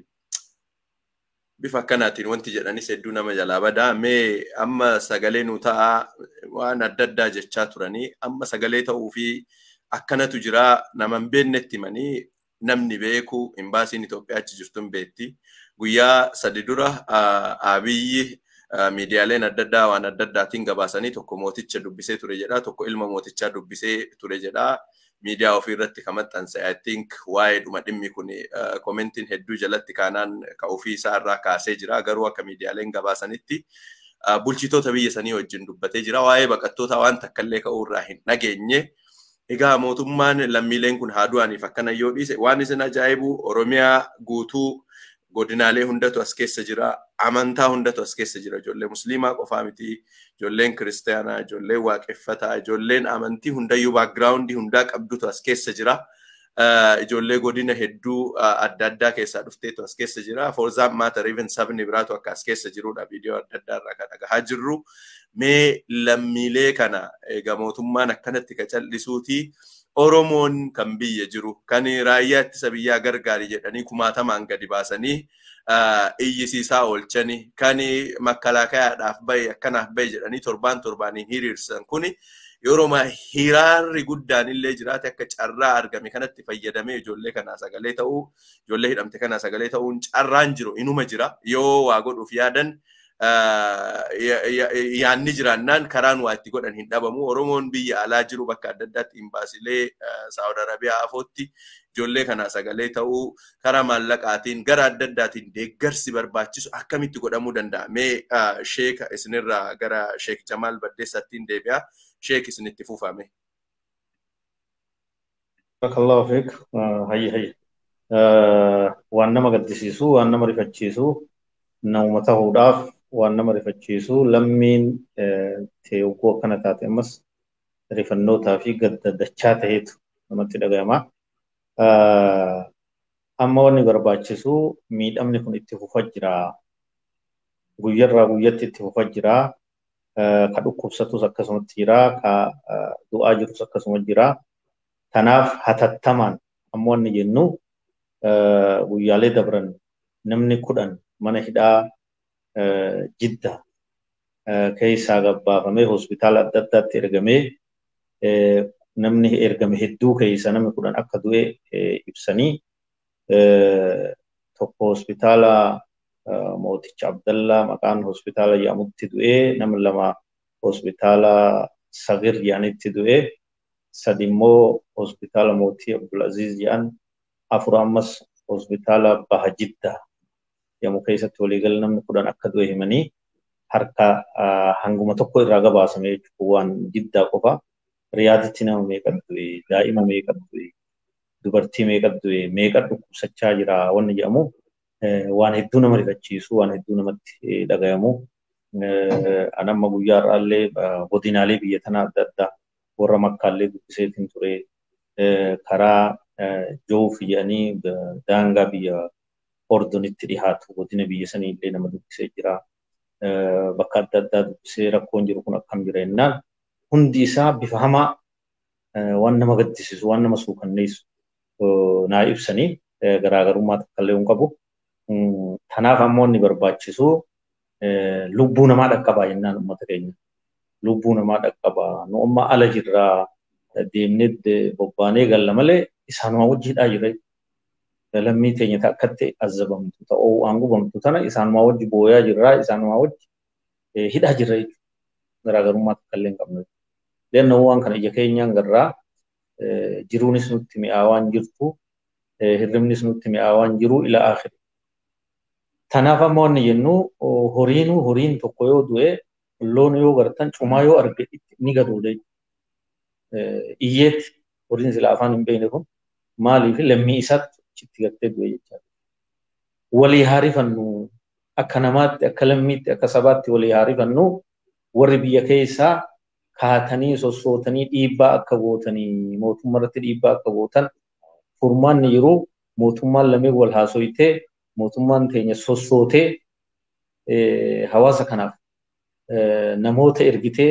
bifa akkanaatiin wanti jedhanis hedduu nama jalaa badaa mee amma sagalee nu ta'a waan adda addaa jechaa turanii amma sagalee ta'uu fi akkanatu jira nama hin beeknetti himanii namni beeku imbaasiin Itoophiyaa achi jirtu hin beekti. Guyyaa sadi dura abiyyi miidiyaaleen adda addaa waan adda addaatiin gabaasanii tokko mooticha dubbisee ture jedha tokko ilma mootichaa dubbisee ture jedha miidiyaa ofii irratti kan maxxanse I think waa'ee dhuma dhimmi kun komentiin hedduu jalatti kaanaan ka ofii isaa irraa kaasee jira garuu akka miidiyaaleen gabaasanitti bulchitoota biyya sanii wajjin dubbatee jira waa'ee baqattoota waan takkallee ka'uu irraa hin dhageenye. Egaa mootummaan lammiileen kun haa du'aniif akkana yoo dhiise waan isin ajaa'ibu Oromiyaa guutuu godinaalee hundatu as keessa jira amantaa hundatu as keessa jira ijoollee musliimaa qofaa miti ijoolleen kiristaanaa ijoolleen waaqeffataa ijoolleen amantii hundayyuu baakgiraawundii hundaa qabdutu as keessa jira ijoollee godina hedduu adda addaa keessaa dhufteetu as keessa jira for that matter even sabni biraatu akka as keessa jirudha viidiyoo adda addaa irraa kan dhagahaa jirru mee lammiilee kana egaa mootummaan akkanatti ka callisuuti Oromoon kan biyya jiru kan raayyaa ittisa biyyaa gargaari jedhanii kumaatamaan gadi baasanii iyyisiisaa oolchanii kan makkalaakayaadhaaf bahe akkanaaf bahe jedhanii torbaan torbaaniin hiriirsan kuni yeroo hiraarri guddaan illee jiraate akka carraa argame kanatti fayyadamee ijoollee kanaa sagalee ta'uu ijoollee hidhamte kanaa sagalee ta'uun carraan jiru inuma jira yoo waa godhuuf yaadan yaanni jiraannaan karaan waa itti godhan hin dhabamu. Oromoon biyya alaa jiru bakka adda addaatti imbaasilee Saawud Arabiyaa afootti ijoollee kanaa sagalee ta'uu karaa maallaqaatiin gara adda addaatiin deeggarsi barbaachisu akkamitti godhamuu danda'a. Mee sheeka isinirraa gara sheek Jamaal Baddeessattiin deebi'a. Sheek isinitti fufame. Barakallahu fiik. Hayyi hayyi. Waan nama gaddisiisu, waan nama rifachiisu, namuma ta'uudhaaf waan nama rifachiisu lammiin teeggoo akkana taate ammas rifannootaa fi gaddadachaa ta'eetu namatti dhaga'ama. Amma wanni barbaachisu miidhamni kun itti fufaa jira. Guyyarraa guyyatti itti fufaa jira. Ka dhukkubsatus akkasumatti jira. Ka du'aa jirus akkasuma jira. Kanaaf hatattamaan amma wanni jennu guyyaalee dabran namni kudhan mana hidhaa jidda keessaa gabbaafamee hospitaala adda addaatti ergamee namni ergame hedduu keessa namni kudhan akka du'e ibsanii tokko hospitaala mooticha Abdallaa maqaan hospitaala jedhamutti du'e nama lama hospitaala Sagir jedhanitti du'e sadi immoo hospitaala mootii Abdulaziz jedhan afur ammas hospitaala Baha Jiddaa jedhamu keessatti waliigala namni kudhan akka du'e himanii harka hanguma tokko irraa gabaasame jechuudha waan jiddaa qofa. Riyaaditti nama meeqa du'e, daa'ima meeqa du'e, dubartii meeqa du'e, meeqa dhukkubsachaa jira wanni jedhamu waan hedduu nama rifachiisu, waan hedduu namatti dhagayamu. Anamma guyyaa irraallee godinaalee biyya tanaa adda addaa warra makkaallee dubbiseetiin ture karaa joof jedhanii daangaa biyya ordonitti dhihaatu godina biyya sanii illee nama dubbisee jira. Bakka adda addaa dubbisee rakkoon jiru kun akkam jira jennaan hundi isaa bifa hamaa waan nama gaddisiisu waan nama suukanneessu naa ibsanii garaagarummaa takkallee hin qabu. Kanaaf ammoo inni barbaachisu lubbuu namaa dhaqqabaa jennaan uummata keenya. Lubbuu namaa dhaqqabaa nu amma ala jirraa deemnee bobbaanee galla malee isaanuma wajjiidhaa jira. lammii teenya akkatti azzabamtu ta'uu waan gubamtu tana isaanuma wajji booyaa jirraa isaanuma wajji hidhaa jirra jechuudha. Garaagarummaa takkallee hin qabne. Leenna waan kana ija keenyaan garraa jiruunis nutti mi'aa waan jirtu hirribnis nutti mi'aa waan jiru ila akhiri. Tanaaf amma wanni jennu horiinuu horiin tokko yoo du'e loon yoo gartan cumaa yoo arge ni gaduudha. Iyyeetti horiin sila afaan hin beekne kun maaliif lammii isaatti achitti gartee du'e jechaadha. Walii haarifannu akka namaatti akka lammiitti akka sabaatti walii haarifannu warri biyya keessaa kaatanii sossootanii dhiibbaa akka gootanii mootummaa irratti dhiibbaa akka gootan furmaanni jiru mootummaan lameen wal haasoyitee mootummaan teenya sossootee hawaasa kanaaf namoota ergitee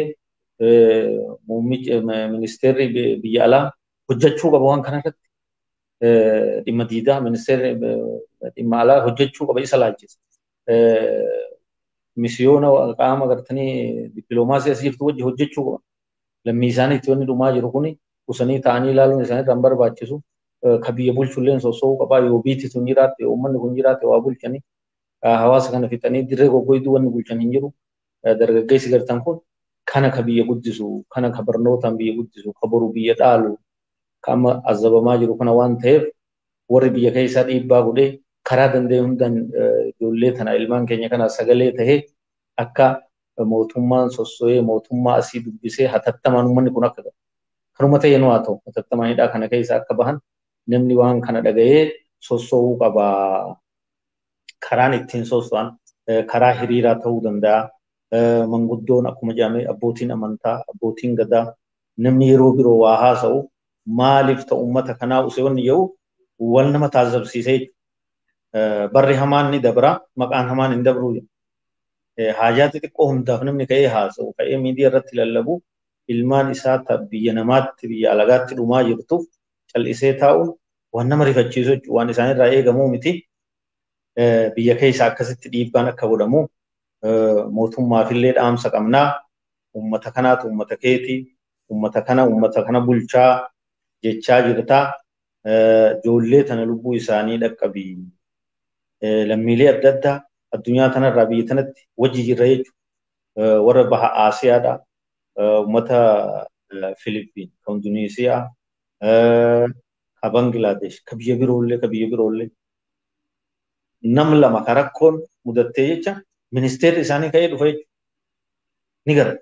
ministeerri biyya alaa hojjechuu qaba waan kanarratti dhimma diidaa ministeerri dhimma alaa hojjechuu qaba isa laachisa. Misiyoona qaama gartanii dippiloomaasii asii jirtu wajji hojjechuu qaba. Lammii isaaniitti wanni dhumaa jiru kuni qusanii ta'anii ilaaluun isaanii kan barbaachisu ka biyya bulchulleen soso'uu qabaa yoo biitti sun jiraatte yoo uummanni kun jiraatte waa bulchanii hawaasa kana fixanii dirree goggoyduu wanni bulchan hin jiru. Dargaggeessi gartan kun kana ka biyya guddisu kana ka barnootaan biyya guddisu ka boru biyya dhaalu ka amma azabamaa jiru kana waan ta'eef warri biyya keessaa dhiibbaa godhee karaa danda'e hundaan ijoollee tana ilmaan keenya kana sagalee tahee akka mootummaan sosso'ee mootummaa asii dubbisee hatattamaan uummanni kun akka kanuma ta'e nu haa ta'u hatattamaanidha kana keessa akka bahan namni waan kana dhaga'ee sosso'uu qaba. Karaan ittiin sosso'an karaa hiriiraa ta'uu danda'a. Manguddoon akkuma jedhame abbootiin amantaa abbootiin gadaa namni yeroo biroo waa haasa'u maaliif ta'u uummata kanaa usee wanni jedhu wal nama taasifsiisee barri hamaan ni dabra maqaan hamaan hin dabru haajaa xixiqqoo hundaaf namni ka'ee haasa'u ka'ee miidiyaa irratti lallabu ilmaan isaa biyya namaatti biyya alagaatti dhumaa jirtuuf cal'isee taa'uun waan nama rifachiisu jechuudha. Waan isaanirraa eegamuu miti. Biyya keessa akkasitti dhiibbaan akka godhamu mootummaafillee dhaamsa qabnaa. Uummata kanaatu uummata keeti. Uummata kana uummata kana bulchaa jechaa jirtaa. Ijoollee tana lubbuu isaanii dhaqqabii. Lammiilee adda addaa addunyaa kanarraa biyya tanatti wajji jirra jechuudha. Warra baha Aasiyaadha. Uummata Filipiin, kan Induneesiyaa, ka Bangilaadesh, ka biyya biroollee, ka biyya biroollee. Nam lama ka rakkoon mudattee jecha ministeerri isaanii ka'ee dhufa jechuudha. Ni gara.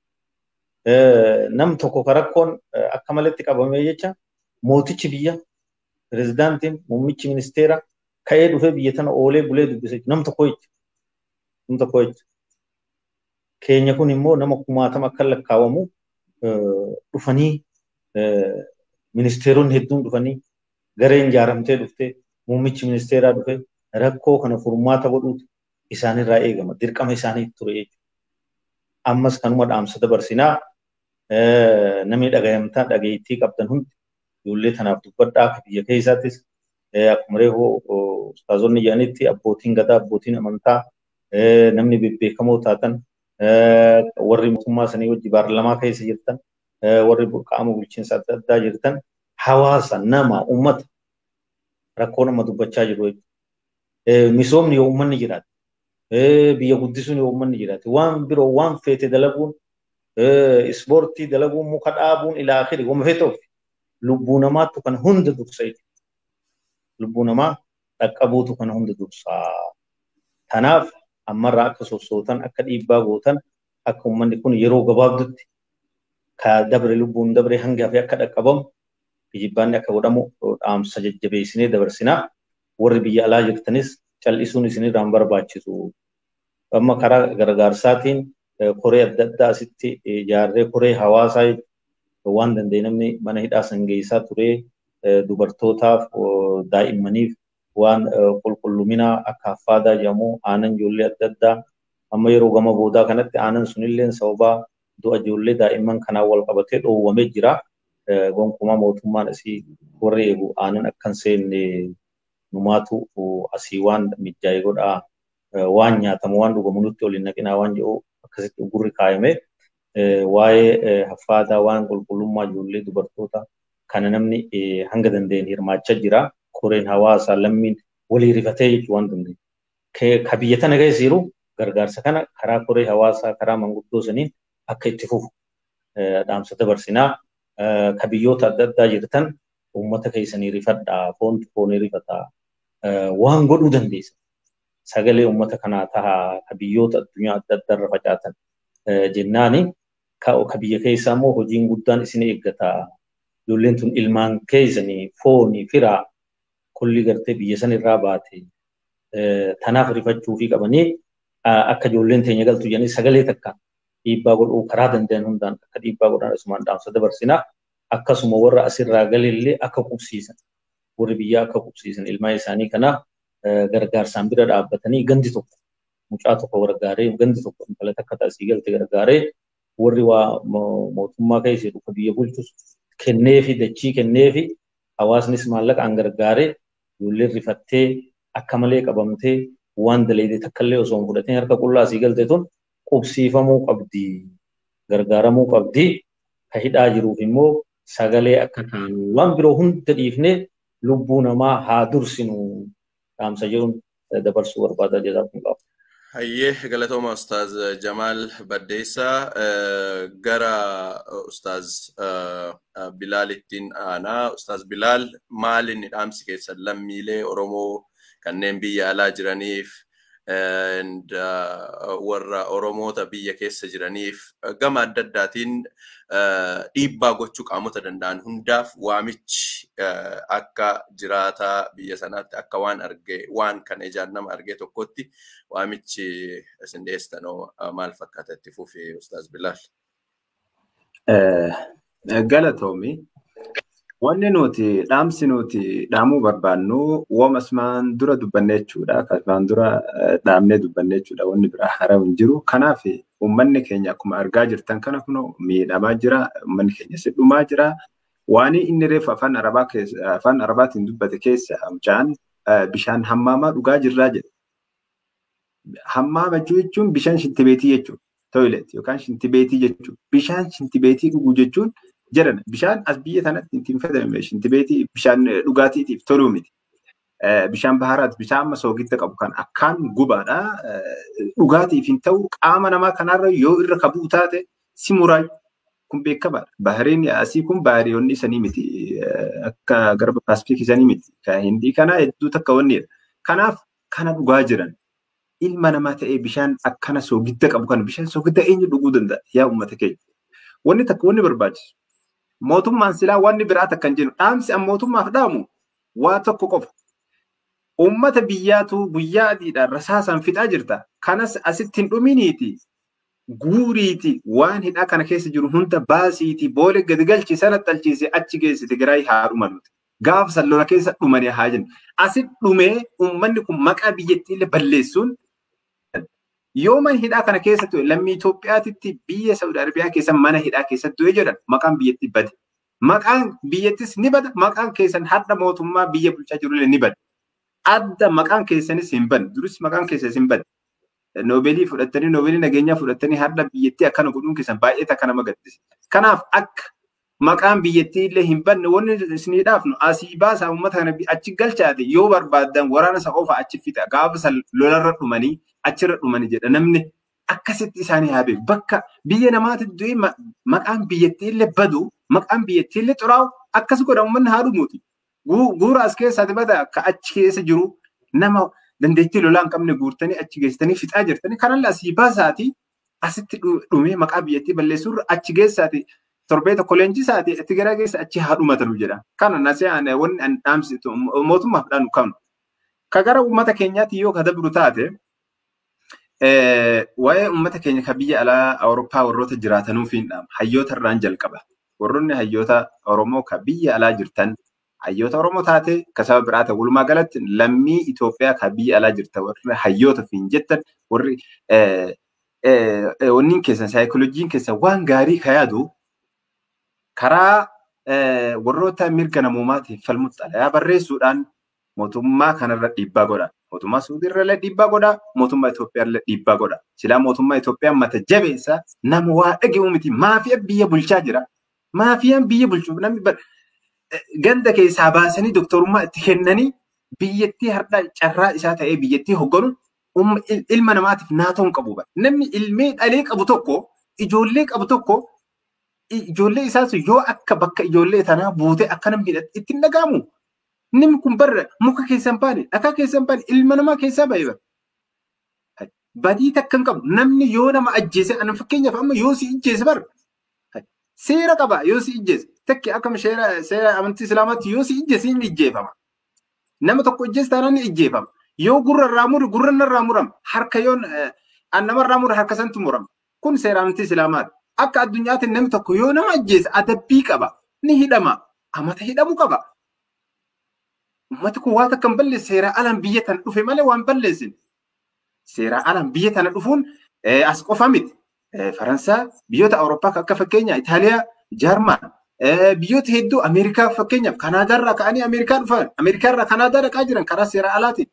Nam tokko ka rakkoon akka malatti qabamee jecha mootichi biyya pirezidaantiin muummichi ministeera ka'ee dhufee biyya tana oolee bulee dubbise nam tokko jecha. Nam tokko jecha. Keenya kun immoo nama kumaatama akka lakkaawamu dhufanii ministeeronni hedduun dhufanii gareen ijaaramtee dhuftee muummichi ministeeraa dhufe rakkoo kana furmaata godhuutu isaanirraa eegama. Dirqama isaaniitti ture jechuudha. Ammas kanuma dhaamsa dabarsinaa namni dhagayamtaa dhageettii qabdan hundi ijoollee tanaaf dubbadhaa akka biyya keessaattis akkuma reefuu ustaazonni jedhanitti abbootiin gadaa abbootiin amantaa namni bebbeekamoo taatan warri mootummaa sanii wajji baarlamaa keessa jirtan warri qaama bulchiinsa adda addaa jirtan hawaasa nama ummata rakkoo nama dubbachaa jiru jechuudha. Misoomni yoo uummanni jiraate biyya guddisuun yoo uummanni jiraate waan biroo waan feete dalaguun ispoortii dalaguun muka dhaabuun ilaa akhiri wama feete ofi lubbuu namaattu kan hunda dursa jechuudha. Lubbuu namaa dhaqqabuutu kan hunda dursaa. Kanaaf ammarraa akka sossootan akka dhiibbaa gootan akka uummanni kun yeroo gabaabdutti ka dabre lubbuun dabre hanga hafe akka dhaqqabamu kijibbaanni akka godhamu dhaamsa jajjabeessinee dabarsinaa warri biyya alaa jirtanis cal'isuun isinirraan barbaachisu. Amma karaa gargaarsaatiin koree adda addaa asitti ijaarree koree hawaasaa waan danda'e namni mana hidhaa sangeessaa turee dubartootaaf daa'immaniif waan qulqulluminaa akka affaadaa jedhamu aanan ijoollee adda addaa amma yeroo gama boodaa kanatti aanan sunillee sababaa du'a ijoollee daa'imman kanaan wal qabatee dhoowwamee jira. Gonkumaa mootummaan asii warri eegu aanan akka hin seenne numaatu asii waan mijaa'ee godhaa waan nyaatamu waan dhugamu nutti ol hin naqinaa waan jedhu akkasitti gurri kaayame waa'ee affaadaa waan qulqullummaa ijoollee dubartoota kana namni hanga danda'een hirmaachaa jira. Koreen hawaasaa lammiin walii rifatee jechuu waan danda'e. Ka biyya tana keessa jiru gargaarsa kana karaa koree hawaasaa karaa manguddoo saniin akka itti fufu dhaamsa dabarsinaa. Ka biyyoota adda addaa jirtan uummata keessanii rifadhaa foontu foonii rifataa waan godhuu dandeessa. Sagalee uummata kanaa tahaa ka biyyoota addunyaa adda addaa irra facaatan jennaani ka biyya keessaa immoo hojiin guddaan isin eeggataa. Ijoolleen tun ilmaan keessanii foonii firaa kulli gartee biyya san irraa baate tanaaf rifachuu fi qabanii akka ijoolleen teenya galtu jedhanii sagalee takka dhiibbaa godhuu karaa danda'an hundaan akka dhiibbaa godhan asumaan dhaamsa dabarsinaa akkasuma warra asirraa galillee akka qubsiisan warri biyyaa akka qubsiisan ilmaan isaanii kana gargaarsaan bira dhaabbatanii gandi tokko mucaa tokko gargaaree gandi tokko intala takka taasii galte gargaaree warri waa mootummaa keessa jiru ka biyya bulchus kenneefi dachii kenneefi hawaasnis maallaqaan gargaaree ijoolleen rifattee akka malee qabamtee waan daleedee takkallee osoo hin fudhatin harka qullaa asii galte tun qubsiifamuu qabdi gargaaramuu qabdi ka hidhaa jiruuf immoo sagalee akka taanu waan biroo hunda dhiifnee lubbuu namaa haa dursinu dhaamsa jedhuun dabarsuu barbaada jedhaa kun qaba. Hayyee galatooma Ustaaz Jamaal Baddeessaa gara Ustaaz Bilaalittiin aanaa. Ustaaz Bilaal maal inni dhaamsi keessan lammiilee Oromoo kanneen biyya alaa jiraniif warra Oromoota biyya keessa jiraniif gama adda addaatiin dhiibbaa gochuu qaamota danda'an hundaaf waamichi akka jiraataa biyya sanaatti akka waan argee waan kan ijaan nama argee tokkotti waamichi isin dhiyeessitanoo maal fakkaata itti fufi Ustaaz Bilaal. Galatoomi. Wanni nuti dhaamsi nuti dhaamuu barbaannu wooma asmaan dura dubbanne jechuudha. Asmaan dura dhaamnee dubbanne jechuudha. Wanni biraa haraa hin jiru. Kanaaf Uummanni keenya akkuma argaa jirtan kana kunoo miidhamaa jira. Uummanni keenya sidhumaa jira. Waan inni reefu afaan arabaa keessa afaan arabaatiin dubbate keessa mucaan bishaan hammaamaa dhugaa jirraa jedha. Hammaama jechuun bishaan shintibeetii jechuudha. Toilet yookaan shintibeetii jechuudha. Bishaan shintibeetii dhuguu jechuun jedhan bishaan as biyya kanatti ittiin fayyadamne shintibeetii bishaan dhugaatiitiif toluu miti. Bishaan baharaati bishaan amma soogidda qabu kan akkaan gubaadha. Dhugaatiif hin ta'u qaama namaa kanarra yoo irra kabuu taate si muraa kun beekamaadha. Bahariin asii kun bahariyoonni isanii miti. Akka garba paasifiik isanii miti. Kan hindii kana hedduu takka wannidha. Kanaaf kana dhugaa jiran ilma namaa ta'ee bishaan akkana soogidda qabu kana bishaan soogidda eenyu dhuguu danda'a yaa uummata keenya. Wanni takka wanni barbaachisu. Mootummaan silaa wanni biraa takka hin jennu dhaamsi an mootummaaf dhaamu waa tokko qofa. Uummata biyyaatu guyyaa adiidhaan rasaasaan fixaa jirta. Kanas asitti hin dhuminiiti. Guuriiti waan hidhaa kana keessa jiru hunda baasiiti boolee gadi galchi sana xalchiise achi geesse Tigraay haa dhumanuuti. Gaafa sallola keessa dhumanii haa jennu. Asitti dhumee uummanni kun maqaa biyyattii illee balleessuun yoo mana hidhaa kana keessa ture lammii Itoophiyaatitti biyya Saudi Arabiyaa keessa mana hidhaa keessa ture jedhan maqaan biyyattii bade. Maqaan biyyattis ni bada maqaan keessan hadha mootummaa biyya bulchaa jirullee ni bada. Adda maqaan keessanis hin banne duris maqaan keessanis hin banne. Noobeelii fudhattanii noobeelii nageenyaa fudhattanii hadha biyyattii akkana godhuun keessan baay'ee takka nama gaddisiisa. Kanaaf akka maqaan biyyattii illee hin banne wanni isinii dhaafnu asii baasaa uummata kana achi galchaate yoo barbaaddan waraana isa qofa achi fixa gaafa san lolarra dhumanii achirra dhumanii jedha namni akkasitti isaanii haa beeku bakka biyya namaatti du'e maqaan biyyattii illee badu maqaan biyyattii illee xuraa'u akkas godha uummanni haa dhumuuti. Guura as keessaati bada akka achi keessa jiru nama dandeettii lolaa hin qabne guurtanii achi geessitanii fixaa jirtanii kanallee asii baasaati asitti dhumee maqaa biyyattii balleessuurra achi geessaati torbee tokko leenjisaati itti gara keessa achi haa dhumatanu jedha. Kana nasee wanni an dhaamsitu mootummaaf dhaanu qabnu. Ka gara uummata keenyaatti yoo ka dabru taate waa'ee uummata keenya ka biyya alaa Awurooppaa warroota jiraatanuuf hin dhaama. Hayyoota irraan jalqaba. Warroonni hayyoota Oromoo ka biyya alaa jirtan hayyoota Oromoo taate ka saba biraa ta'e walumaa galatti lammii Itoophiyaa ka biyya alaa jirtan warri hayyoota fi hin jettan warri wanniin keessan saayikolojiin keessan waan gaarii ka yaadu karaa warroota mirga namoomaatiif falmutti xalayaa barreessuudhaan mootummaa kanarra dhiibbaa godha. Mootummaa Suudiirra illee dhiibbaa godha. Mootummaa Itoophiyaa illee dhiibbaa godha. Silaa mootummaa Itoophiyaa mata jabeessa nama waa dhaga'u miti. Maafiyaan biyya bulchaa jira. Maafiyaan biyya bulchuuf namni ganda keessaa baasanii doktorummaa itti kennanii biyyattii har'a carraa isaa ta'ee biyyattii hogganu ilma namaatiif naatoo hin qabu. Namni ilmee dhalee qabu tokko ijoollee qabu tokko ijoollee isaas yoo akka bakka ijoollee tanaa buutee akka namni itti hin dhaga'amu. Namni kun barra muka keessan baane dhakaa keessan baane ilma namaa keessaa ba'e bara. Badii takka hin qabu. Namni yoo nama ajjeese ana fakkeenyaaf amma yoo si ajjeese bara. Seera qaba yoo si ajjeese. Takki akkam seera amantii islaamaatti yoo si ajjeese ni ajjeefama. Nama tokko ajjeese taanaan ni ajjeefama. Yoo gurra irraa mure gurra irraa murama. Harka yoo nama irraa mure harka santu murama. Kun seera amantii islaamaati. Akka addunyaatti namni tokko yoo nama ajjeese adabbii qaba. Ni hidhama. Amata hidhamu qaba. Uummati kun waan akka hin balleesse seeraa alaan biyya tana dhufe malee waan balleessin. Seeraa alaan biyya tana dhufuun as qofa miti. Faransaa biyyoota Awurooppaa akka fakkeenyaa Itaaliyaa, Jaarmaan biyyoota hedduu Ameerikaa fakkeenyaaf Kanaadaarraa ka'anii Ameerikaa dhufan Ameerikaarraa Kanaadaa dhaqaa jiran karaa seeraa alaatiin.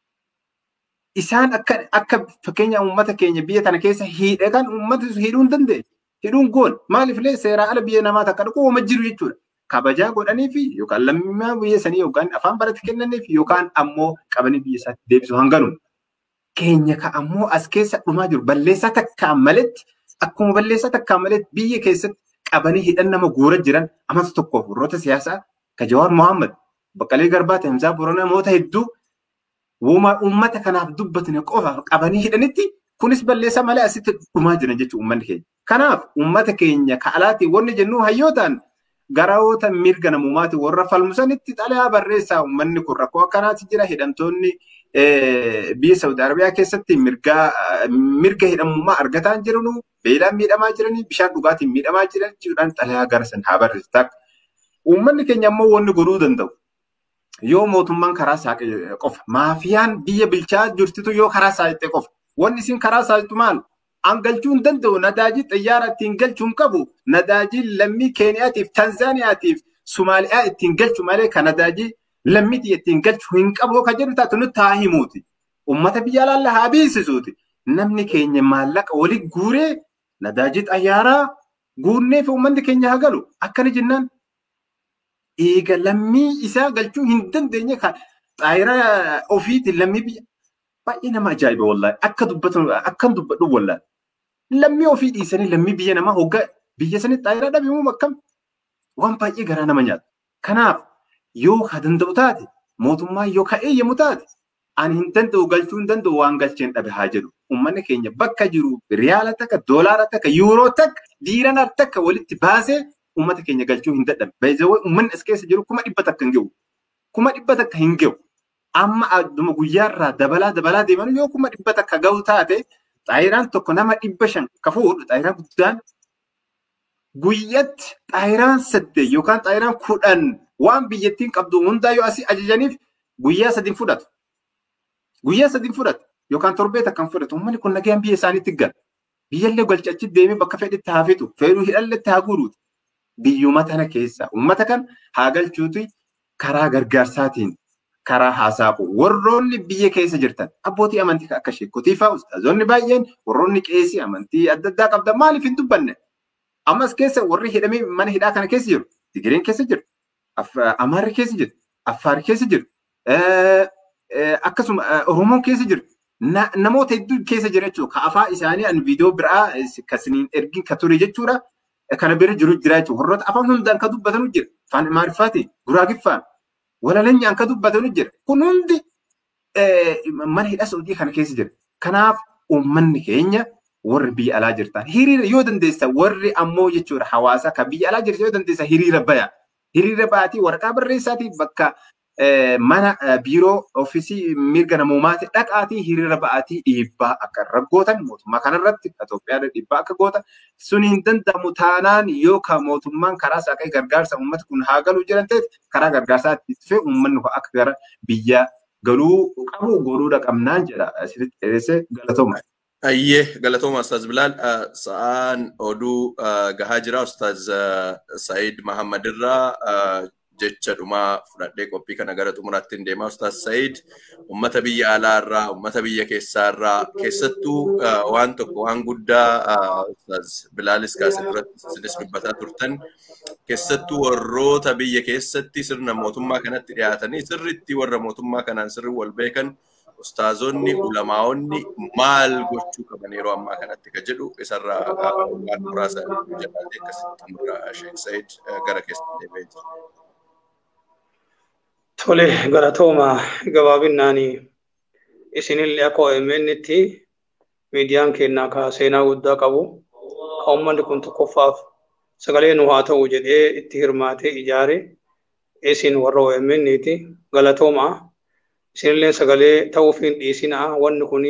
Isaan akka akka fakkeenya uummata keenya biyya tana keessa hidhe kan uummata hidhuu hin dandeenye. Hidhuun goon maaliifillee seeraa ala biyya namaa takka dhaquu ooma jiru jechuudha. kabajaa godhaniif yookaan lammummaa biyya sanii yookaan afaan barate kennaniif yookaan ammoo qabanii biyya isaatti deebisu hanganu. Keenya ka ammoo as keessa dhumaa jiru balleessaa takkaan maletti akkuma balleessaa takkaan maletti biyya keessatti qabanii hidhan nama guura jiran amata tokkoof warroota siyaasaa ka Jawaar Mohaammed Baqqalee Garbaa Tamsaa Boronaa namoota hedduu uummata kanaaf dubbatanii qofa qabanii hidhanitti kunis balleessaa malee asitti dhumaa jiran jechuudha uummanni keenya. Kanaaf uummata keenya ka alaatii wanni jennu hayyootaan garaoota mirga namummaati warra falmusanitti xalayaa barreessaa uummanni kun rakkoo akkanaati jira hidhamtoonni biyya Saudi Arabiyaa keessatti mirga hidhamummaa argataa jiranu beelaan miidhamaa jiranii bishaan dhugaatiin miidhamaa jiran jechuudhaan xalayaa gara san haa barreessu. Uummanni keenya ammoo wanni godhuu danda'u. Yoo mootummaan karaa saaqe qofa maafiyaan biyya bulchaa jirtitu yoo karaa saaqe qofa wanni isin karaa saaqitu maal an galchuu hin danda'u nadaajii xiyyaara ittiin galchuu hin qabu nadaajii lammii keeniyaatiif tanzaaniyaatiif sumaaliyaa ittiin galchu malee kan nadaajii lammiitii ittiin galchuu hin qabu kan jedhu taatu nutti haa himuuti ummata biyya alaalla haa beeksisuuti namni keenya maallaqa walii guuree nadaajii xayyaaraa guurnee fi uummanni keenya haa galu akkana jennaan eega lammii isaa galchuu hin dandeenye kan xaayiraa ofiitiin lammii biyya baay'ee nama ajaa'iba wallaahi akka dubbatan akkam dubbadhu wallaahi lammii ofii dhiisanii lammii biyya namaa hoggaa biyya sanii xaayiraa dhabeemuu akkam waan baay'ee garaa nama nyaata kanaaf yoo ka danda'u taate mootummaa yoo ka eeyyamu taate ani hin danda'u galchuu hin danda'u waan galcheen dhabe haa jedhu uummanni keenya bakka jiru riyaala takka doolaara takka yuuroo takka diirana takka walitti baasee uummata keenya galchuu hin dadhabe. Beezawee uummanni as keessa jiru kuma dhibba takka hin gahu. Kuma dhibba takka hin gahu. Amma adduma guyyaarraa dabalaa dabalaa deeman yoo kuma dhibba takka gahu taate xaayiraan tokko nama dhibba shan ka fuudhu xaayiraan guddaan guyyatti xaayiraan saddeet yookaan xaayiraan kudhan waan biyyattiin qabdu hundaa yoo asii ajajaniif guyyaa sadin fudhatu. Guyyaa sadin fudhatu yookaan torbee takkan fudhatu uummanni kun nagaan biyya isaaniitti gala. Biyyallee galchachi deemee bakka fedhetti haa fixu fedhuu hidhalletti haa guuruuti. biyyuma tana keessa uummata kan haa galchuuti karaa gargaarsaatiin karaa haasa'u warroonni biyya keessa jirtan abbootii amantii akka sheekotii fa'aa ustaazonni baay'een warroonni qeesii amantii adda addaa qabdan maaliif hin dubbanne ammas keessa warri hidhamee mana hidhaa kana keessa jiru Tigireen keessa jiru Amaarri keessa jiru Affaar keessa jiru akkasuma Oromoon keessa jiru namoota hedduu keessa jira jechuudha ka afaan isaanii an viidiyoo biraa kasiniin ergin ka ture jechuudha. kana bira jiru jira jechuudha. Warroota afaan hundaan ka dubbatanu jira. Afaan Amaariffaatiin, Guraagiffaan, Walalanyaan ka dubbatanu jira. Kun hundi mana hidha Saudii kana keessa jira. Kanaaf uummanni keenya warri biyya alaa jirtan hiriira yoo dandeessa warri ammoo jechuudha hawaasa kan biyya alaa jirtan yoo dandeessa hiriira baya. Hiriira baatii waraqaa barreessaatii bakka mana biiroo ofiisii mirga namoomaati dhaqaatii hiriira ba'aatii dhiibbaa akka raggootan mootummaa kanarratti Itoophiyaadha dhiibbaa akka gootan sun hin danda'amu taanaan yookaan mootummaan karaa saaqee gargaarsa uummata kun haa galuu jiran ta'e karaa gargaarsaa itti dhufee uummanni akka gara biyya galuu qabu godhuudha qabnaan jedha asirratti dheeressee galatooma. Ayyee galatooma Ustaaz Bilaal sa'aan oduu gahaa jira Ustaaz Sa'iid Mahammad irraa jecha dhumaa fudhadhee qophii kana gara xumuraatti hin deemaa Ustaaz Sa'iid uummata biyya alaa irraa uummata biyya keessaa irraa keessattuu waan tokko waan guddaa Ustaaz Bilaalis kaasee duratti isinis dubbataa turtan keessattuu warroota biyya keessatti sirna mootummaa kanatti dhiyaatanii sirriitti warra mootummaa kanaan sirri wal beekan ustaazonni ulamaa'onni maal gochuu qaban yeroo ammaa kanatti ka jedhu isarraa waan muraasa jedhaatee akkasitti xumura Sheekh Sa'iid gara keessatti deebi'ee jira. Tole galatooma gabaabinnaani isinillee akka OMN'tti miidiyaan keenyaa ka seenaa guddaa qabu ka uummanni kun tokkoffaaf sagalee nu haa ta'u jedhee itti hirmaatee ijaare isin warra OMN'ti galatooma isinillee sagalee ta'uuf hin dhiisinaa wanni kun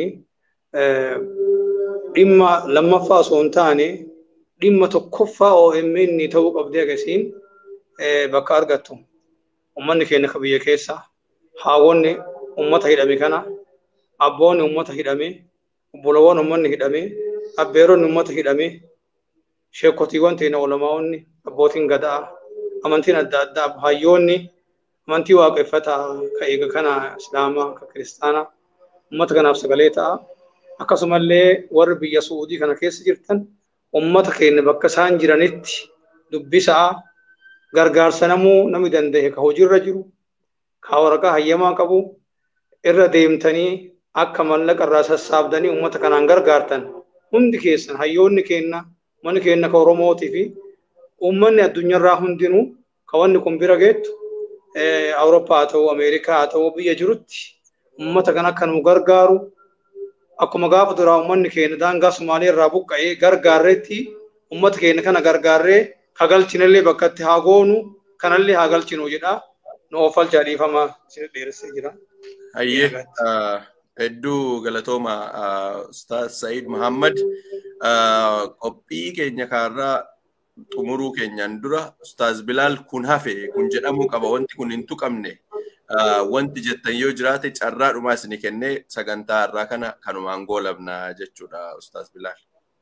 dhimma lammaffaa osoo hin taane dhimma tokkoffaa OMN ta'uu qabdee agasiin bakka argattu. ummanni keenya ka biyya keessa haawonni ummata hidhame kana abboonni ummata hidhame obbolowwan ummanni hidhame abbeeronni ummata hidhame sheekotiiwwan teena olamaa'onni abbootiin gadaa amantiin adda addaa hayyoonni amantii waaqeffataa ka eega kana islaamaa ka kiristaanaa ummata kanaaf sagalee ta'a akkasumallee warri biyya suudii kana keessa jirtan ummata keenya bakka isaan jiranitti dubbisaa gargaarsa namuu namni danda'e ka hojiirra jiru ka waraqaa hayyamaa qabu irra deemtanii akka mallaqa irraa sassaabdanii uummata kanaan gargaartan hundi keessan hayyoonni keenna manni keenna ka oromootii fi uummanni addunyaarraa hundinuu ka wanni kun bira geettu awurooppaa haa ta'u ameerikaa haa ta'u biyya jirutti uummata kan akka nu gargaaru akkuma gaafa duraa uummanni keenya daangaa Sumaalee irraa buqqa'ee gargaarreetti uummata keenya kana gargaarree hagalchinallee bakkatti haa goonu kanallee haa galchinu jedha nu oofalchaa dhiifama isin dheeressee jira. Hayyee hedduu galatooma Ustaaz Sa'iid Muhammad qophii keenya kaarraa xumuruu keenyaan dura Ustaaz Bilaal kun hafe kun jedhamuu qaba wanti kun hin tuqamne wanti jettan yoo jiraate carraa dhumaa isinii kennee sagantaa irraa kana kanumaan goolabna jechuudha Ustaaz Bilaal.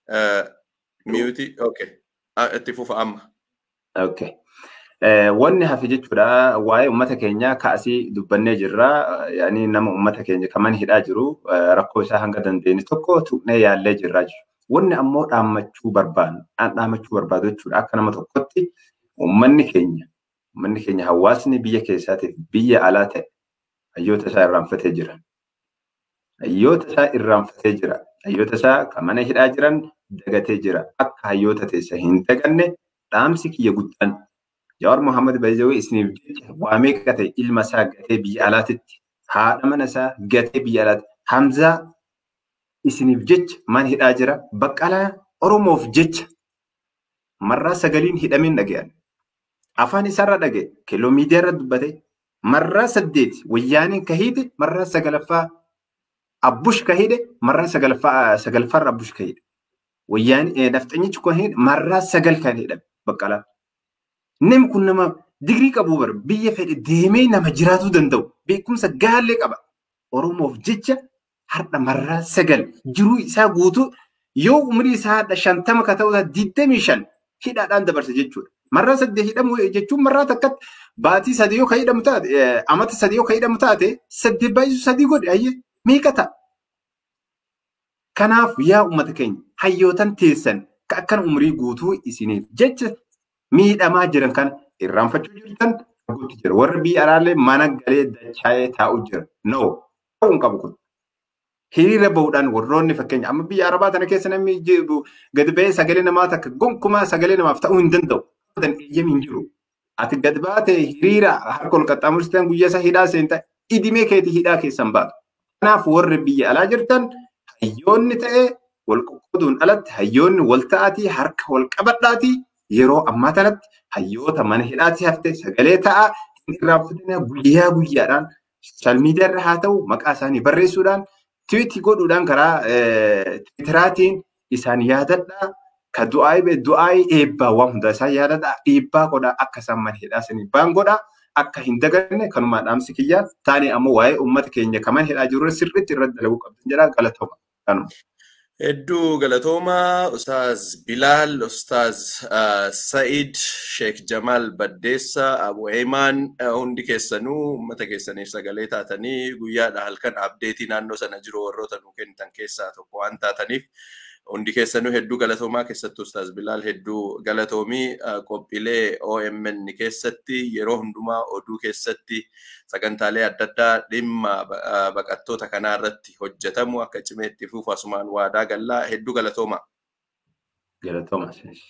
Miyuutii, okay. Itti fufa amma. Okay. Wanni hafe jechuudha waa'ee uummata keenyaa kaasii dubbannee jirra. Yaani nama uummata keenya kaman hidhaa jiru rakkoo isaa hanga dandeenye tokko tuqnee yaallee jirra jechuudha. Wanni ammoo dhaammachuu barbaadu, dhaammachuu barbaadu jechuudha. Akka nama tokkotti uummanni keenya, uummanni keenya hawaasni biyya keessaatiif biyya alaa ta'e hayyoota isaa irraanfatee jira. Hayyoota isaa irraanfatee jira. Hayyoota isaa kan mana hidhaa jiran dagatee jira. Akka hayyoota teessa hin daganne dhaamsi kiyya guddaan Jawaar Muhammad Baay'ee isiniif jecha waamee qate ilma isaa gatee biyya alaatitti haadha mana isaa gatee biyya alaatti Hamzaa isiniif jecha man hidhaa jira baqqalaa Oromoof jecha marraa sagaliin hidhameen dhaga'an. Afaan isaarra dhaga'e kiiloo miidiyaarra dubbate marraa saddeet wayyaaniin kahiide marraa sagalaffaa abbush kahide marraa sagalfarra abbush kahide. Wayyaanii nafxanyichi kun marraa sagal kan hidhame baqqalaa. Namni kun nama digirii qabu bara biyya fedhe deemee nama jiraatuu danda'u beekumsa gaallee qaba. Oromoof jecha har'a marraa sagal jiruu isaa guutuu yoo umrii isaa har'a shantama ka ta'u digdamii shan hidhaadhaan dabarsa jechuudha. Marraa saddeet hidhamu jechuun marraa takkatti baatii sadii yoo ka hidhamu taate amata sadii yoo ka hidhamu taate saddeet baay'isu sadii godhe ayyee meeqa ta'a? Kanaaf yaa uummata keenya hayyootan teessan ka akkan umrii guutuu isiniif jecha miidhamaa jiran kana irraanfachuu jirtan arguutti jira. Warri biyya alaallee mana galee dachaa'ee taa'u jira. No, ta'uu hin qabu kun. Hiriira bahuudhaan warroonni fakkeenya amma biyya arabaa tana keessa namni gadi ba'ee sagalee namaa takka gonkumaa sagalee namaaf ta'uu hin danda'u. Kan eeyyam hin jiru. Ati gadi baatee hiriira harka ol qaxxaamursitee guyyaa isaa hidhaa seenta idimee keetii hidhaa keessan baatu. Kanaaf warri biyya alaa jirtan hayyoonni ta'ee wal qoqqooduun alatti hayyoonni wal ta'aatii harka wal qabadhaatii yeroo ammaa kanatti hayyoota mana hidhaatii hafte sagalee ta'aa hin irraanfatina guyyaa guyyaadhaan sooshaal miidiyaarra haa ta'u maqaa isaanii barreessuudhaan tiwiitii godhuudhaan karaa tiwiitiraatiin isaan yaadadhaa ka du'aayii du'aayii eebbaa waan hundaa isaan yaadadhaa dhiibbaa godhaa akka isaan mana hidhaa sanii baan godhaa akka hin daganne kanumaa dhaamsi kiyyaa taane ammoo waa'ee uummata keenya kaman hidhaa jiru sirriitti irratti dalaguu qabdan jedhaa galatooma kanuma. Hedduu galatoomaa Ustaaz Bilaal, Ustaaz Sa'id, Sheek Jamaal Baddeessa, Abu Eemaan hundi keessanuu uummata keessaniif sagalee taatanii guyyaadha halkan abdeetii naannoo sana jiru warroota nu kennitan keessaa tokko waan taataniif hundi keessanuu hedduu galatoomaa keessattuu Ustaaz Bilaal hedduu galatoomii qophiilee OMN keessatti yeroo hundumaa oduu keessatti sagantaalee adda addaa dhimma baqattoota kanaa irratti hojjetamu akka cimeetti fufu asumaan waadaa gallaa hedduu galatoomaa. Galatooma.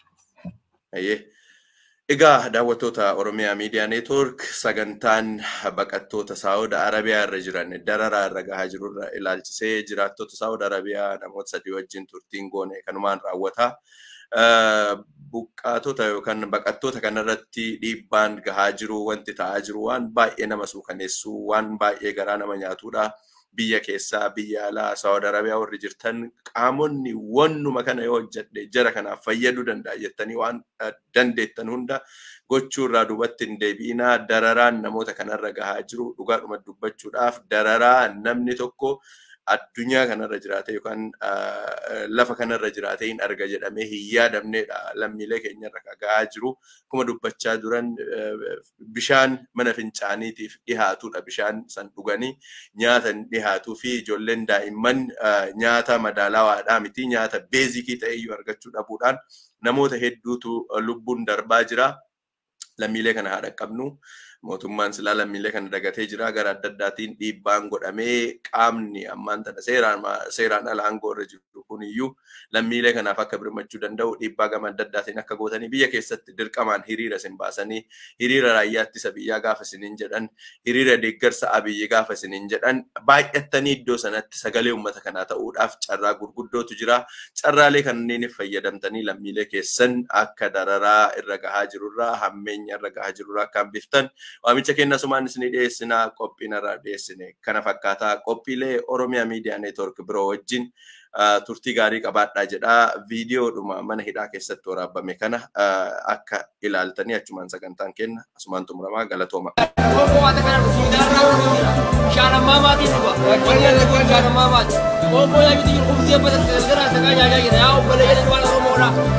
Egaa daawwattoota Oromiyaa Miidiyaa Neetwoork sagantaan baqattoota Saawud Arabiyaa irra jiran dararaa irra gahaa jiru irra ilaalchisee jiraattota Saawud Arabiyaa namoota sadii wajjin turtiin goone kanumaan raawwata. Buqqaatota yookaan baqattoota kanarratti dhiibbaan gahaa jiru wanti ta'aa jiru waan baay'ee nama suukaneessu waan baay'ee garaa nama nyaatudha. biyya keessaa biyya alaa Saawud Arabiyaa warri jirtan qaamonni wannuma kana yoo hojjedhe jara kanaaf fayyaduu danda'a jettanii waan dandeettan hunda gochuu irraa duubatti hin deebi'inaa dararaan namoota kanarra gahaa jiru dhugaadhuma dubbachuudhaaf dararaa namni tokko addunyaa kanarra jiraate yookaan lafa kanarra jiraate hin arga jedhamee hin yaadamneedha lammiilee keenyarra gahaa jiru. Akkuma dubbachaa duran bishaan mana fincaaniitiif dhihaatudha bishaan san dhuganii nyaata hin dhihaatuu fi ijoolleen daa'imman nyaata madaalawaadhaa miti nyaata beezikii ta'e iyyuu argachuu dhabuudhaan namoota hedduutu lubbuun darbaa jira. Lammiilee kana haa dhaqqabnu. mootummaan silaa lammiilee kana dagatee jira gara adda addaatiin dhiibbaan godhamee qaamni ammaan tana seeraan ala aangoo irra jiru kuniyyuu lammiilee kanaaf akka birmachuu danda'u dhiibbaa gama adda addaatiin akka gootanii biyya keessatti dirqamaan hiriira isin baasanii hiriira raayyaa ittisa biyyaa gaafa isiniin jedhan hiriira deeggarsa abiyyi gaafa isiniin jedhan baay'attanii iddoo sanatti sagalee uummata kanaa ta'uudhaaf carraa gurguddootu jira carraalee kanneeniif fayyadamtanii lammiilee keessan akka dararaa irra gahaa jirurraa hammeenya irra gahaa jirurraa akka hambiftan waamicha kenna sumaan isinii dhiyeessinaa qophiin irraa dhiyeessine kana fakkaataa qophiilee Oromiyaa Miidiyaa Neetwork biroo wajjin turtii gaarii qabaadhaa jedhaa viidiyoodhuma mana hidhaa keessatti waraabame kana akka ilaaltanii achumaan sagantaan kenna asumaan xumuramaa galatooma. Shaanammaa maatiin dhufa. Wajjin shaanammaa maati. Obbo yaa biti jiru kubsee bada gara sagaa nyaachaa jira. Yaa obbolee jedhan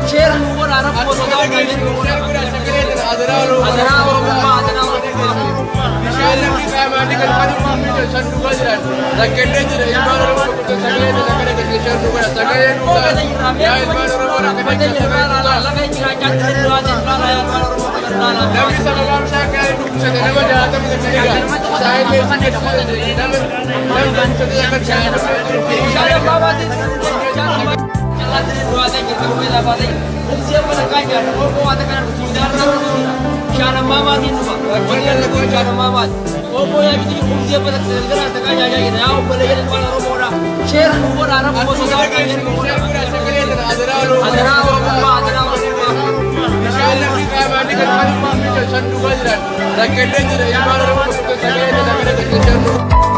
Seera nu godha rakkoo sodaa kanneen nu godha. Adanaa Oromummaa adanaa Oromummaa. Bishaan namni qaamaanii kan kanummaa fi san dhugaa jiran rakkinee jira ilmaan Oromoo kutuun sagalee jala kana gaggeessan nu godha sagalee nu godha yaa ilmaan Oromoo rakkina keessa Namni sababaa bishaan kana dubbisate nama jaatama isa kaniga saayillee si keessatti nama nama dubbisate akka bishaan Bishaan namni qaamaanii kan kanummaa fi san dhugaa jiran rakkinee jira ilmaan Oromoo kutuun sagalee jala kana gaggeessan nu